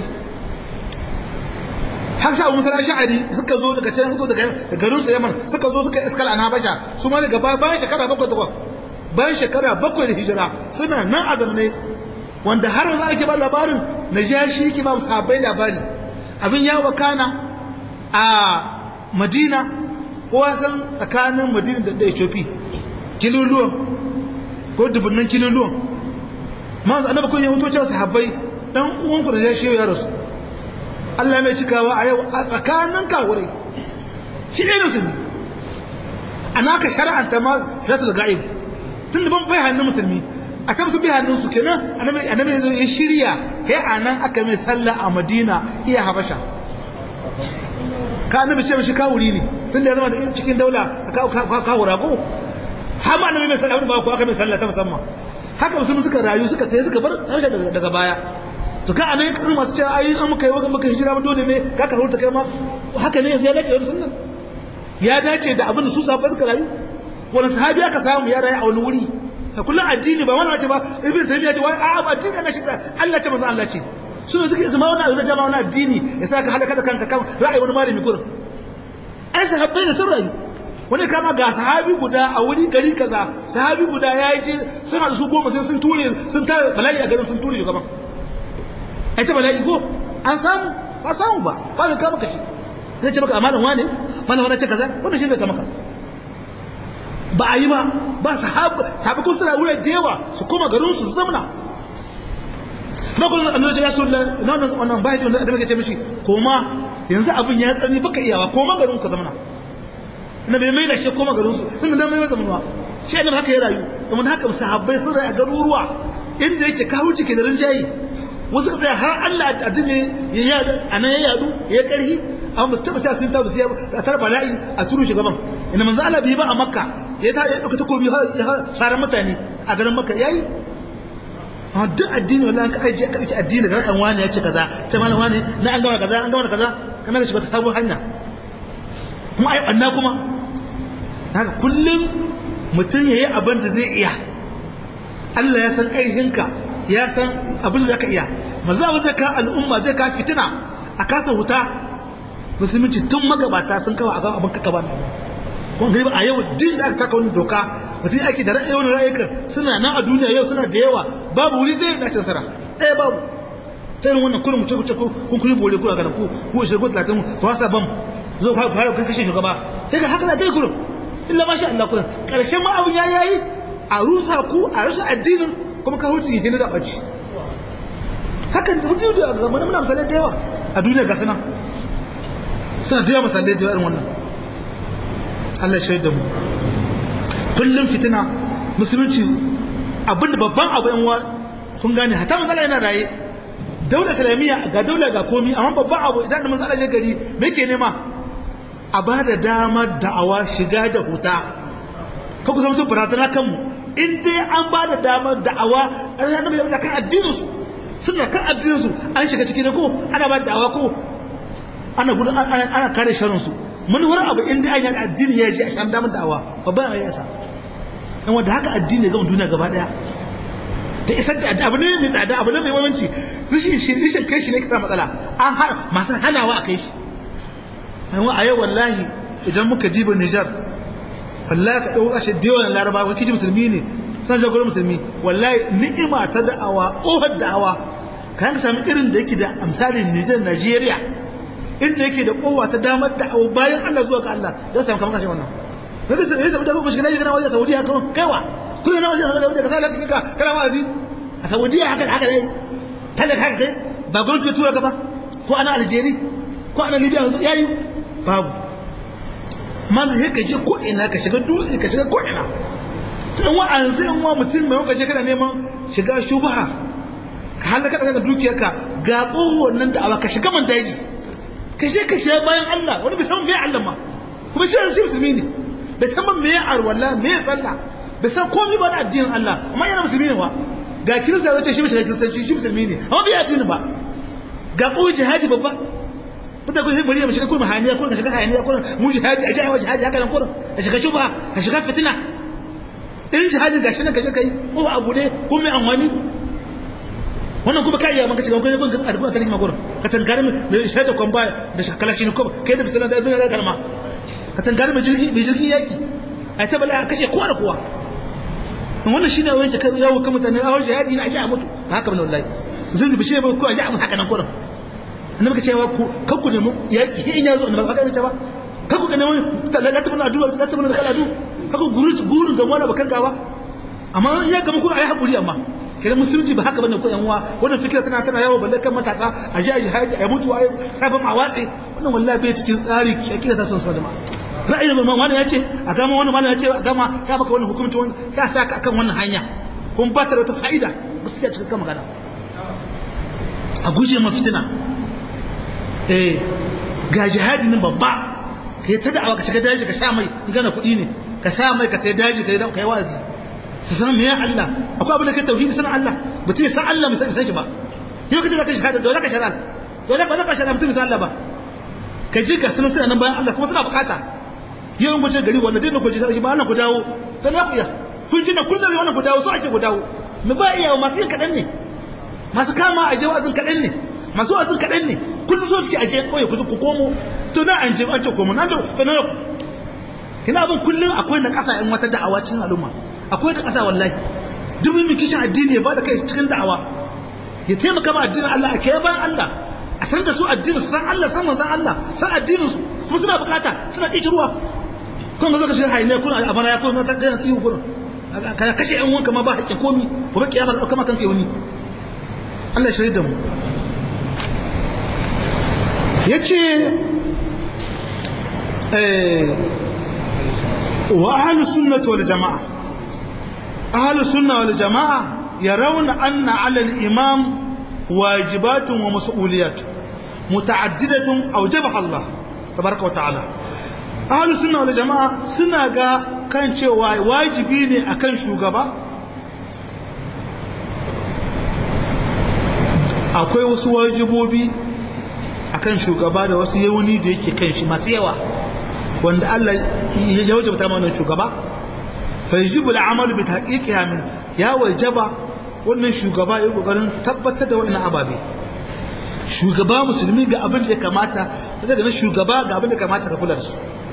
har sa abu musa sha'ari suka zo daga can suka daga garin su yaman suka zo suka iskal an habasha su ma daga bayan shekara bakwai takwas bayan shekara bakwai da hijira suna nan a zamane wanda har za a ke ba labarin najashi ke ba sabai labari abin ya wakana a madina ko san tsakanin madina da ethiopia kiloluwan ko dubunnan kiloluwan ma za annaba kun yi mutuwa cewa sahabbai dan uwanku da jashi ya rasu Allah mai cikawa a yau a tsakanin kawurai shi ne musulmi ana ka shar'anta ma zatul ga'ib tun da ban bai hannun musulmi a kan su bai hannun su kenan annabi annabi ya zo ya shirya kai anan aka mai sallah a Madina iya Habasha ka annabi ce mishi kawuri ne tun da ya zama cikin daula ka kawura ko har ma annabi mai sallah ba ko aka mai sallah ta musamman haka musulmi suka rayu suka tayi suka bar Habasha daga baya to ka anan kan masu cewa ai an muka yi wa muka hijira ba dole ne ka ka hurta kai ma haka ne yanzu ya dace da sunnan ya dace da abin da su sahabbai suka rayu wani sahabi aka samu ya rayu a wani wuri a kullum addini ba wani wace ba ibn taymiya ce wai a ba addini na shiga Allah ce manzo Allah ce su ne suke isma wani abu zai wani addini ya sa ka halaka da kanka kan ra'ayi wani malami gurin ai sahabbai ne sun rayu wani kama ga sahabi guda a wuri gari kaza sahabi guda ya yi ce sun haɗu su goma sai sun ture sun tare bala'i a garin sun ture shugaban ai ta bala'i ko an samu ba samu ba ba mai kama kashi sai ce maka amalan wane malam wani ce kaza wanda shi zai kama ka ba a yi ba ba sahabu sahabu kun suna wurin da yawa su koma garin su zamna na kuma annabi ya sallallahu alaihi wasallam wannan bai da da muke ce mishi koma yanzu abin ya tsani baka iyawa koma garin ka zamna na bai mai da shi koma garin su sun da mai zamanuwa shi annabi haka ya rayu domin haka sahabbai sun rayu a garuruwa inda yake kawo cike da rinjayi wasu ka tsaya har Allah addini ya yadu anan ya yadu ya karhi amma ba su taba sun tabu sai a tar bala'i a turu shugaban ina manzo Allah bai ba a makka ya ta ya dauka takobi har saran mutane a garin makka yayi a duk addini wallahi ka aje ka dace addini ga kan wani ya ce kaza ta malam wani na an gama kaza an gama kaza kamar ka shiga ta sabon hanya kuma ai anna kuma haka kullum mutum yayi abin da zai iya Allah ya san kaihinka ya san abin da zaka iya manzo abin da ka al'umma zai ka fitina a kasa huta musulunci tun magabata sun kawo a abin kaka ba kun gani a yau din da aka taka wani doka mutum ake da ra'ayi wani ra'ayika suna nan a duniya yau suna da yawa babu wuri ɗaya na cin sara ɗaya babu ta yin wannan kullum mutum ko kun kuri bore kura ganin ku ku ishirin ko talatin ku wasa bam zo ku fara kai kashe shugaba sai ga haka na dai kullum illa ma sha Allah kullum karshen ma abun ya yayi a rusa ku a rusa addinin kuma ka huce gina da ɓaci hakan da mutum da zamanin muna misalai da yawa a duniya ga sanan suna da yawa misalai da yawa irin wannan Allah shaid da mu kullum fitina musulunci abinda babban abu yan kun gane hata matsala yana raye daular islamiyya ga daular ga komi amma babban abu idan da matsala ya gari me ke nema a ba da damar da'awa shiga da huta ka kusa mutum barazana kanmu in dai an ba da damar da'awa an yana mai kan addininsu suna kan addininsu an shiga ciki da ko ana ba da da'awa ko ana gudu ana kare sharinsu mun wani abu in dai an yi addini ya ji a shan damar da'awa babban ya yasa in wanda haka addini ga duniya gaba daya da isar da abu ne mai tsada abu ne mai mamanci rishin shi rishin kai shi ne kisa matsala an har masu hanawa a kai shi a yau wallahi idan muka diba Nijar wallahi ka dauka shi da yawan larabawa kiji musulmi ne san jagorar musulmi wallahi ni'ima ta da'awa ohar da'awa kan ka sami irin da yake da amsalin Nijar Najeriya inda yake da kowa ta damar da'awa bayan Allah zuwa ga Allah ya samu kamar kashe wannan kaga sai sai da kuma shiga Najeriya wajen Saudi haka kaiwa kun yana wajen saboda wanda ka sa lafiya ka kana wa'azi a saudiya haka haka ne talaka haka kai ba gwamnati tura ka ba ko ana aljeri ko ana libya yayi babu man sai ka je ko ina ka shiga dutse ka shiga ko ina tun wa'anzu in wa mutum mai wakace kana neman shiga shubha ka halaka daga dukiyarka ga tsohon nan da awa ka shiga man daji ka je ka ce bayan Allah wani bai san me Allah ma kuma shi shi musulmi ne bai san me ya arwala me ya sallah bai san komai ba da addinin Allah amma yana musulmi ne wa ga kirista wace shi shiga kiristanci shi musulmi ne amma bai addini ba ga ko jihadi babba mutan ko sai bari mu shiga kuma haniya ko ka shiga haniya ko mu jihadi a jihadi jihadi haka nan ko ka shiga shuba ka shiga fitina irin jihadin gashi nan kaje kai ko a gude ko mai amfani wannan kuma kai ya maka shiga ko kun a dukkan kalma gurin ka tangare mai shaida kon ba da shakalashi ne ko kai da bisalan da duniya kalma ka tangare mai jirgi mai jirgi yaki ai ta bala kashe kowa da kowa wannan shine wani ta kai yawo kan mutane a jihadi ne a ji a mutu ba haka bane wallahi zan bi shi ba ko a ji a mutu haka nan gurin annabi ka cewa ku kan ku nemi yaki in ya zo annabi ka ga ba kan ku nemi talaka mun addu'a ta mun kala addu'a haka gurin gurin ga wani bakan gawa amma ya gama ku ayi hakuri amma kidan musulunci ba haka bane ko yan uwa wannan fikira tana tana yawo balle kan matasa a ji a jihadi a mutu ayi sabon a watsi wannan wallahi bai cikin tsari kike ta son sadama ra'ayin mai wani ya ce a gama wani wani ya ce a gama ya baka wani hukunci wani ya sa ka akan wannan hanya kun ba ta da wata fa'ida gaskiya cikin kan magana a guje ma fitina eh ga jihadi nan babba ka yi ta da'awa ka shiga daji ka sha mai in gana kuɗi ne ka sha mai ka sai daji ka yi ka yi wazi su san me ya Allah akwai abin da kai tauhidi sanan Allah mutum ya san Allah mutum san shi ba yau ka ji ka shahada dole ka shara dole ba za ka shara mutum san Allah ba ka ji ga sunan suna nan bayan Allah kuma suna bukata yau in gwaje gari wanda dinna gwaje shi ba Allah ku dawo sai na kuya kun ji na kun zai wannan ku dawo so ake ku dawo mu ba iya masu yin kaɗan ne masu kama a je wa'azin kaɗan ne masu wa'azin kaɗan ne kullum so suke aje koyi ku komo to na an je an ce komo na to na kina abin kullum akwai na kasa in wata da'awa cikin al'umma akwai da kasa wallahi duk mai kishin addini ya bada kai cikin da'awa ya taimaka ma addinin Allah a kai bayan Allah a san da su addinin su san Allah san manzon Allah san addinin su kuma suna bukata suna kici ruwa kun ga zaka shi haine kun a bara ya kun ta ga tsiyu kun kana kashe yan wanka ma ba hakkin komi ko ba kiyama ka kama kanka wani Allah shirye da mu yace وأهل السنة والجماعة أهل السنة والجماعة يرون أن على الإمام واجبات ومسؤوليات متعددة أوجبها الله تبارك وتعالى أهل السنة والجماعة سنة كان شيء واجبين أكن شوغبا akwai wasu wajibobi akan shugaba da wasu yauni da yake kan shi masu yawa wanda Allah ya wajabta mana shugaba fa yajibu al'amalu bi tahqiqiha min ya wajaba wannan shugaba ya kokarin tabbatar da wannan ababe shugaba musulmi ga abin da ya kamata daga nan shugaba ga abin da ya kamata ka kula da su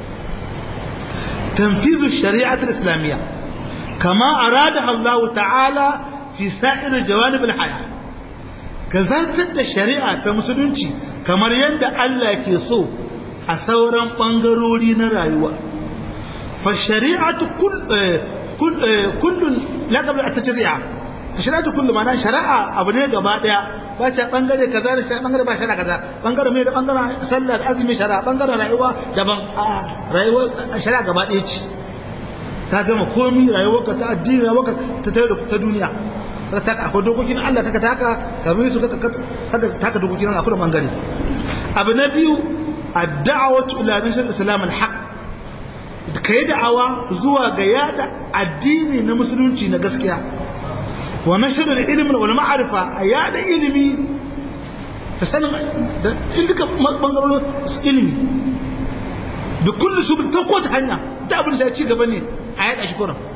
tanfizu shari'at al-islamiyya kama arada Allah ta'ala fi sa'ir jawanib al-haya ka zartar da shari'a ta musulunci kamar yadda Allah ke so a sauran ɓangarori na rayuwa fa shari'atu kullun laƙabar a ta shari'a fa shari'atu kullun mana shari'a abu ne gaba ɗaya ba ce ɓangare kaza da shi ɓangare ba shari'a kaza ɓangare mai da ɓangaren sallah da azumi shari'a ɓangaren rayuwa daban a rayuwa shari'a gaba ɗaya ce ta gama komi rayuwarka ta addini rayuwarka ta ta duniya ka taka akwai dokokin Allah taka taka ka bi su ka taka dokokin Allah akwai bangare abu na biyu ad-da'watu ila nashr islam al-haq kai da'awa zuwa ga yada addini na musulunci na gaskiya wa nashr al-ilm wal ma'rifa a yada ilimi ta sanin da duka bangarorin ilimi da kullu su ta kowace hanya da abin da ya ci gaba ne a yada shi kuran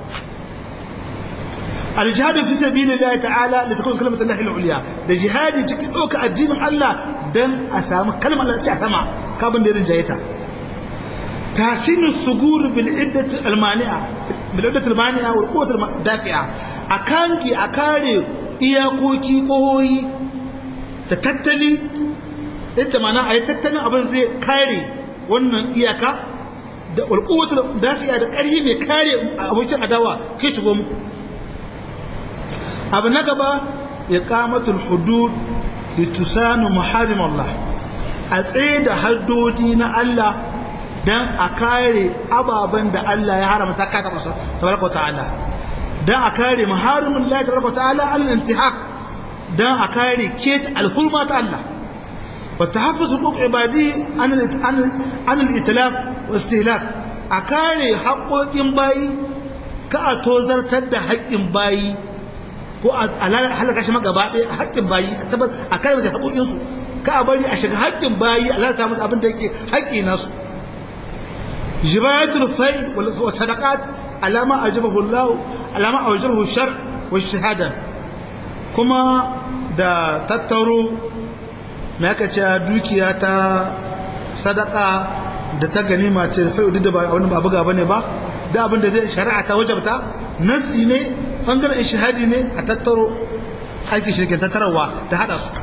الجهاد في سبيل الله تعالى لتكون كلمة الله العليا ده جهادي تكي دوك الدين الله دن أسامة كلمة الله تأسامة كابن ديرن جايتا تحسين الصقور بالعدة المانعة بالعدة المانعة والقوة الدافعة أكانكي أكاري إياكوكي قوي تتتلي انت معنى أي تتلي أبن زي كاري wannan iyaka da ulquwatul dafi'a da ƙarfi mai kare abokin adawa kai shigo muku abu na gaba iqamatul hudud litusanu muharrim Allah a tsaye da haddodi na Allah dan a kare ababen da Allah ya haramta ka ta masa tabaraka ta'ala dan a kare muharrimin Allah tabaraka ta'ala al-intihak dan a kare ket al-hurma ta Allah wa tahaffuz huquq ibadi an an al-itlaf wa istihlak a kare haƙoƙin bayi ka a tozartar da haƙƙin bayi ko a halaka shi magaba ɗaya a haƙƙin bayi a tabbas a kare da haƙoƙinsu ka a bari a shiga haƙƙin bayi a lalata musu abin da yake haƙƙi nasu jibayatul fai wa sadaqat alama ajabahu Allah alama ajabahu shar wa shahada kuma da tattaro me aka ce dukiya ta sadaka da ta ganima ce fai duk da ba wani ba buga bane ba da abin da zai shari'a ta wajabta nasi ne bangaren shahadi ne a tattaro aiki shirkin tattarawa da hada su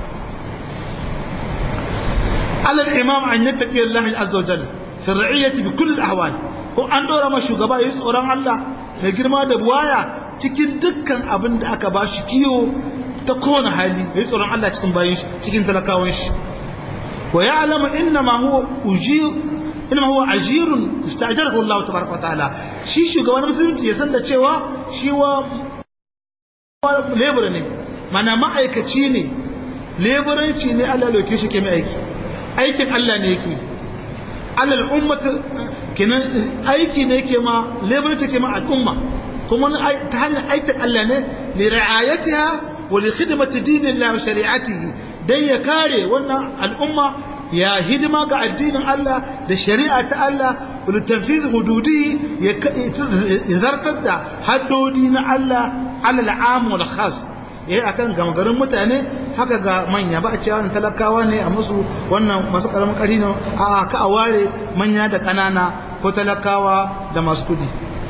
alal imam an yattaqi Allah azza wa jalla fi ra'iyyati bi kulli ahwal ko an dora ma shugaba yayi tsoron Allah mai girma da buwaya cikin dukkan abin da aka ba shi kiyo ta kowane hali yayi tsoron Allah cikin bayin shi cikin talakawan shi wa ya'lamu inna ma huwa ujir inma huwa ajirun istajarahu Allah tabaraka wa ta'ala shi shugaban musulunci ya san da cewa shi wa labor ne mana ma'aikaci ne leburanci ne Allah lauke shi ke mai aiki aikin Allah ne yake alal ummata kenan aiki ne yake ma leburanci ke ma al'umma kuma ta hanyar aikin Allah ne li ra'ayatiha wa li khidmati dinillahi wa shari'atihi dan ya kare wannan al'umma ya hidima ga addinin Allah da shari'a ta Allah wal tanfiz hududi ya zartar da haddodi na Allah alal am wal khas yayi akan gamgarin mutane haka ga manya ba a cewa wannan talakawa ne a musu wannan masu karamin kari ne a ka a ware manya da kanana ko talakawa da masu kudi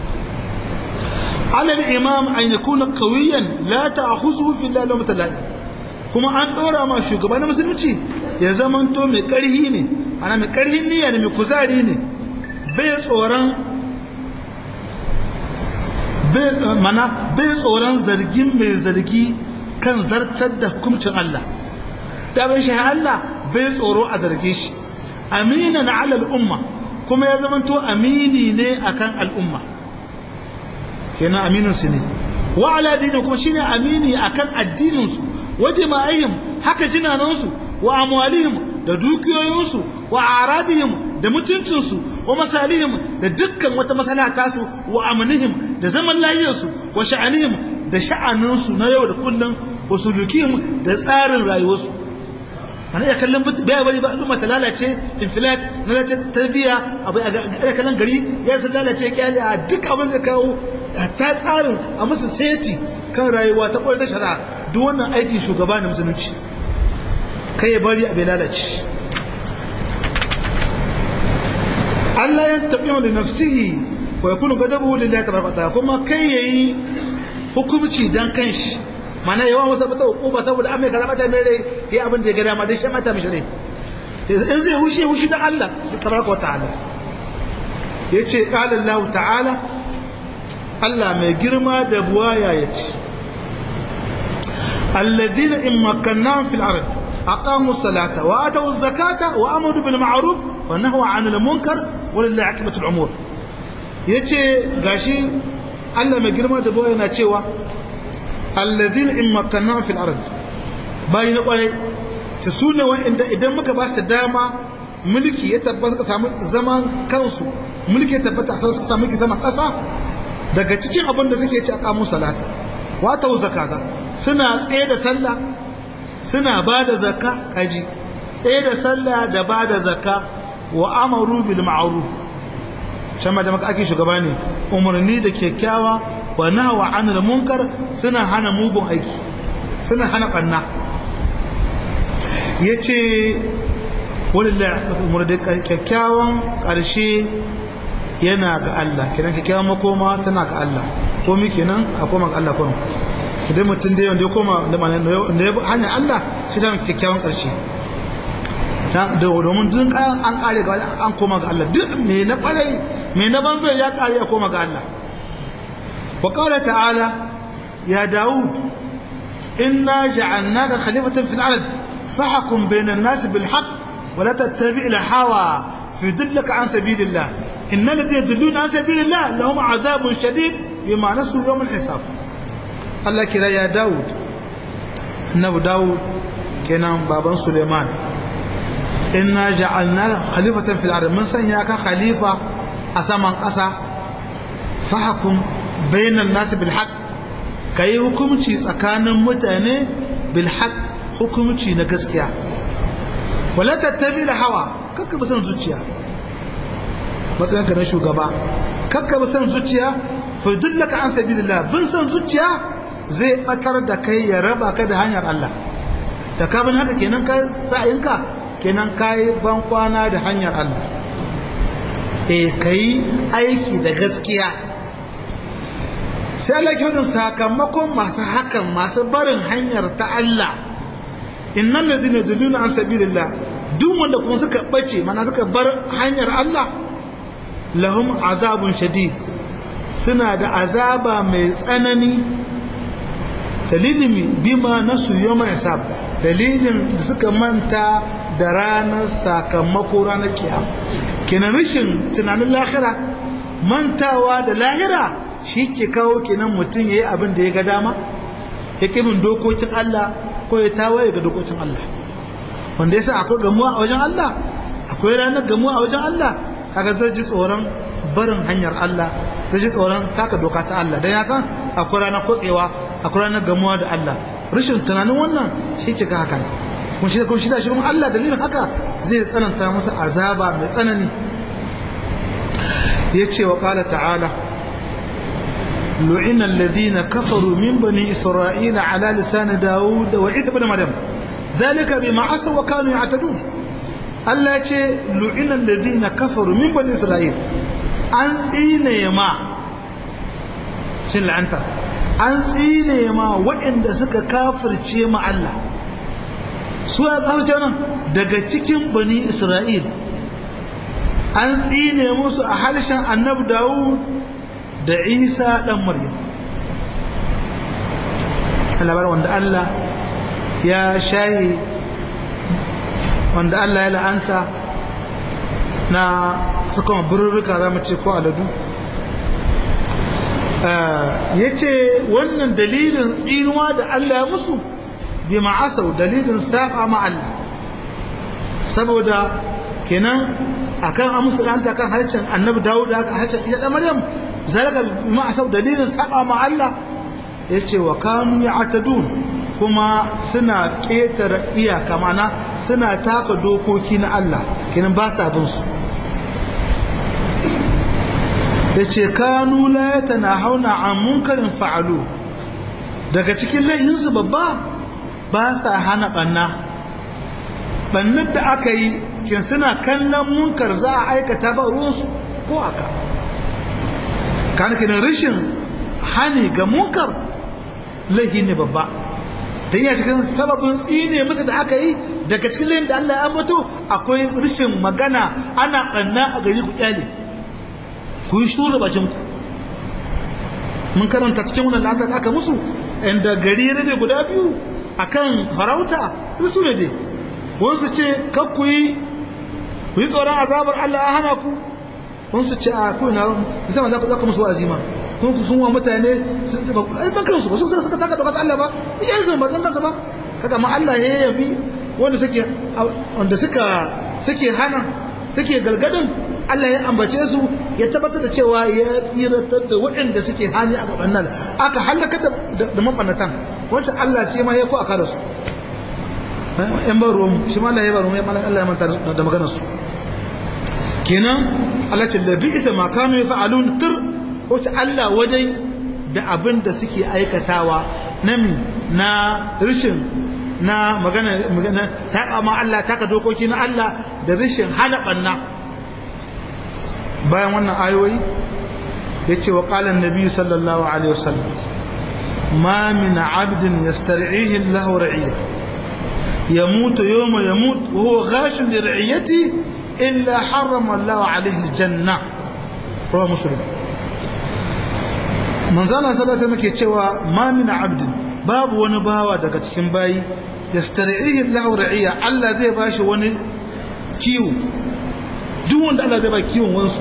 alal imam an yakuna qawiyan la ta'khuzuhu fi llahi wa ta'ala kuma an dora ma shugaban musulunci ya zamanto mai karhi ne ana mai karhin niyya ne mai kuzari ne bai tsoron mana bai tsoron zargin mai zargi kan zartar da hukuncin Allah da bai shi Allah bai tsoro a zarge shi amina na alal umma kuma ya zamanto amini ne akan al'umma kenan aminin su ne wa ala dinin kuma shine amini akan addinin su wa jama'ihim haka jinanansu su wa amwalihim da dukiyoyinsu wa aradihim da mutuncinsu wa masalihim da dukkan wata masala tasu wa amnihim da zaman lafiyarsu wa sha'anihim da sha'aninsu na yau da kullum wa sulukihim da tsarin rayuwarsu ana iya kallon bai bari ba al'umma ta lalace infilat na lalace tarbiya abu a kallon gari ya ta lalace kyale a duk abin da kawo ta tsarin a musu seti kan rayuwa ta kwalta shari'a duk wannan aikin shugaba na musulunci kai ya bari abin lalace Allah ya taɓi da nafsihi wa ya kunu gadabu lillahi tabaraka ta'ala kuma kai yayi hukumci dan kanshi mana yawan wasu bata hukuma saboda an mai kaza mata mai rai yayi abin da ya gada ma dai shi mata mishi rai in zai hushe hushi dan Allah tabaraka ta'ala yace qala Allah ta'ala Allah mai girma da buwaya yace alladhina in makkannahum fil ardh أقاموا الصلاة وآتوا الزكاة وأمروا بالمعروف ونهوا عن المنكر ولله عاقبة الأمور yace gashi Allah mai girma da boye na cewa alladhina in makanna fil ard bai na kwarai ta sune wanda idan muka ba su dama mulki ya tabbata suka samu zaman kansu mulki ya tabbata sai suka samu mulki zaman kasa daga cikin abin da suke ci a kamun salata wa ta zakata suna tsaye da sallah suna ba da zakka kaji tsaye da sallah da ba da zakka wa amaru bil ma'ruf shama da maka ake shugaba ne umarni da kyakkyawa wa nahwa anil munkar suna hana mugun aiki suna hana banna yace wallahi umar da kyakkyawan karshe yana ga Allah kenan kyakkyawan makoma tana ga Allah ko mi kenan a koma ga Allah kuma idan mutum da yawan da ya koma da ya hanyar Allah shi ta kyakkyawan ƙarshe domin duk kayan an ƙare ga an koma ga Allah duk mai na ƙwarai mai na banzo ya ƙare ya koma ga Allah wa ƙara ta'ala ya Dawud inna ja'alnaka khalifatan fil ard fahkum bainan nas bil haqq wa la tattabi' al hawa fi dillaka an sabilillah innal ladina yadulluna an sabilillah lahum adhabun shadid bima nasu yawm al hisab Allah kira ya Dawud Annabi Dawud kenan baban Suleiman inna ja'alnaka khalifatan fil ard mun sanya ka khalifa a saman ƙasa fahkum bainan nas bil haqq ka yi hukumci tsakanin mutane bilhaq hukumci na gaskiya wala tattabi da hawa kakka bi son zuciya matsayinka na shugaba kakka bi son zuciya fa dullaka an sabilillah bin son zuciya zai batar da kai ya raba ka da hanyar Allah da ka bin haka kenan ka ra'ayinka kenan kai ban kwana da hanyar Allah eh kai aiki da gaskiya sai Allah ke sakamakon masu hakan masu barin hanyar ta Allah innal ladina yaduluna an sabilillah duk wanda kuma suka bace mana suka bar hanyar Allah lahum azabun shadid suna da azaba mai tsanani dalilin bima nasu yawma hisab dalilin da suka manta da ranar sakamako ranar kiyama kenan rashin tunanin lahira mantawa da lahira shi ke kawo kenan mutum ya yi abin da ya ga dama ya ƙimin dokokin Allah ko ya tawaye ga dokokin Allah wanda ya sa akwai gamuwa a wajen Allah akwai ranar gamuwa a wajen Allah kaga zai ji tsoron barin hanyar Allah zai ji tsoron taka doka ta Allah dan ya san akwai ranar kotsewa akwai ranar gamuwa da Allah rashin tunanin wannan shi ke ka haka kun shi kun shi da shi kuma Allah dalilin haka zai tsananta masa azaba mai tsanani yace wa qala ta'ala لعن الذين كفروا من بني إسرائيل على لسان داود وعيسى بن مريم ذلك بما عصوا وكانوا يعتدون Allah ce lu'inan ladina kafaru min bani Isra'il an tsine ma shin la'anta an tsine ma waɗanda suka kafirce ma Allah su ya kafirce nan daga cikin bani Isra'il an tsine musu a harshen annabi Dawud da isa ɗan maryam labar wanda Allah ya shayi wanda Allah ya la'anta na suka birrika za mu ce ko aladu ya ce wannan dalilin tsinuwa da Allah ya musu bi ma'asau dalilin saba ma Allah saboda kenan akan amsa la'anta kan harshen annabi dawud da harshen isa ɗan maryam zalika ma asab dalilin saba ma Allah yace wa kanu ya'tadun kuma suna ketare iyaka mana suna taka dokoki na Allah kinan ba sa bin su yace kanu la yatanahawna an munkarin fa'alu daga cikin laihin su babba ba sa hana banna bannar da aka yi kin suna kallon munkar za a aikata ba ruwansu ko aka kan kinan rashin hani ga munkar laihi ne babba ta yi cikin sababin tsine masa da aka yi daga cikin layin da Allah ya mutu akwai rashin magana ana ɓanna a gari ku kyale ku yi shura bakin ku mun karanta cikin wannan lantar aka musu inda gari rabe guda biyu akan farauta su ne dai wasu ce kakku yi ku yi tsoron azabar Allah ya hana ku kun su ce a ku na musamman za ku zaka musu azima kun ku sun wa mutane su ba ai dan kansu ba su suka taka dokar Allah ba iya zan ba dan kansu ba kaga ma Allah ya yabi wanda suke wanda suka suke hana suke galgadin Allah ya ambace su ya tabbatar da cewa ya tsiratar da waɗanda suke hani a gaban nan aka halaka da mabannatan wancan Allah shi ma ya ko aka da su yan ban ruwan shi ma Allah ya ba ruwan Allah ya manta da maganar su kenan Allah ce da bi'isa ma kanu yaf'alun tur wace Allah wadai da abin da suke aikatawa na mi na rishin na magana magana saba ma Allah taka dokoki na Allah da rishin hana banna bayan wannan ayoyi yace wa qala an-nabi sallallahu alaihi wasallam ma min 'abdin yastar'ihi Allah ra'iyya يموت يوم يموت وهو غاش لرعيته إلا حرم الله عليه الجنة رواه مسلم من زال صلى الله عليه وسلم ما من عبد babu wani bawa daga cikin bayi yastari'ihi Allahu ra'iya Allah zai bashi wani kiwo duk wanda Allah zai ba kiwon wansu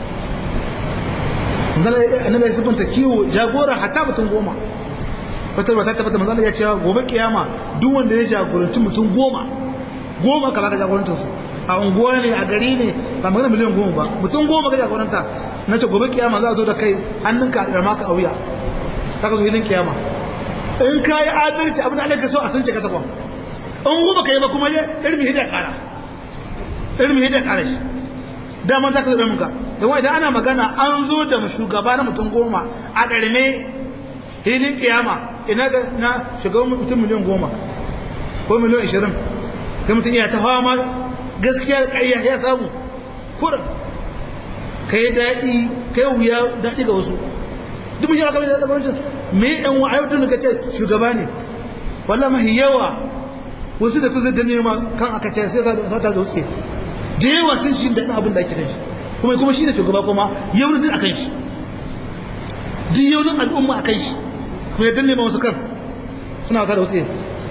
annabi ya sabanta kiwo jagora hatta mutum goma fatar ba ta tabbata manzo ya ce gobe kiyama duk wanda ya jagoranci mutum goma goma ka baka jagorantar su a unguwa ne a gari ne ba magana miliyan goma ba mutum goma ka jagoranta na ce gobe kiyama za a zo da kai hannunka da maka a wuya ka zo hilin kiyama in ka yi adalci abin da Allah ka so a sun ce ka takwa in goma ka yi ba kuma ya irmi hidda kara irmi hidda kara shi dama za ka zo da muka yawan idan ana magana an zo da shugaba na mutum goma a ƙarme hilin kiyama ina ga na shugaban mutum miliyan goma ko miliyan ashirin kai mutum iya ta fama gaskiya ƙayya ya samu kurin ka yi daɗi ka yi wuya daɗi ga wasu duk mun yi maka da tsakanin me yan wa ayyukan da kace shugaba ne wallah mahi yawa wasu da kusa da nema kan aka ce sai ka ta zautse da yawa sun shi da abin da ake kan shi kuma kuma shi ne shugaba kuma yaunin akan shi duk yaunin al'umma akan shi kuma ya danne ma wasu kan suna wata da wuce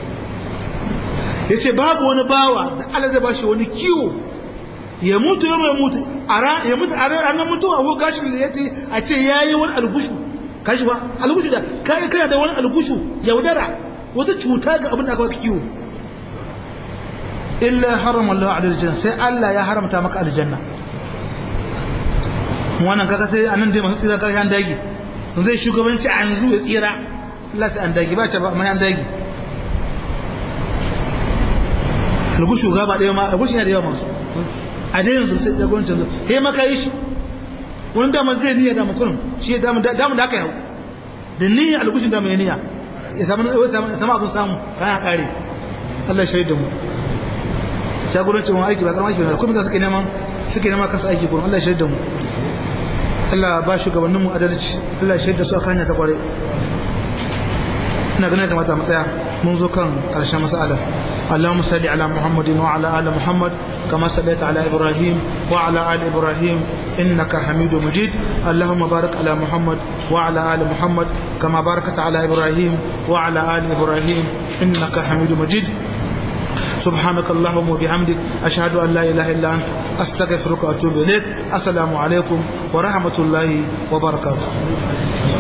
ya ce babu wani bawa da Allah zai bashi wani kiwo ya mutu ya mai mutu ya mutu a ranar mutuwa ko gashin da ya ce a ce ya yi wani algushu kashi ba algushu da kayi kana da wani algushu yaudara wata cuta ga abin da aka kiwo illa haram Allah aljanna sai Allah ya haramta maka aljanna wannan kaga sai anan dai masu tsira kaga an dagi zai shugabanci a yanzu ya tsira Allah sai an dagi ba ta ba mai an dagi algushu ga ba ɗaya ma algushu yana da yawa masu a dai yanzu sai jagorancin yanzu he maka yi shi wani dama zai niyya da makunan shi damu da aka yau da niyya algushin da mai niyya ya samu abin samu kayan kare Allah shaidu da mu jagorancin wani aiki ba karamar aiki ba kuma da suke neman suke neman kasa aiki kuma Allah shaidu da mu Allah ba shugabanninmu adalci Allah shaidu da su a kanya ta kware ina ganin kamata mu tsaya mun zo kan karshen mas'ala اللهم صل على محمد وعلى ال محمد كما صليت على ابراهيم وعلى ال ابراهيم انك حميد مجيد اللهم بارك على محمد وعلى ال محمد كما باركت على ابراهيم وعلى ال ابراهيم انك حميد مجيد سبحانك اللهم وبحمدك أشهد أن لا إله إلا أنت أستغفرك وأتوب إليك السلام عليكم ورحمة الله وبركاته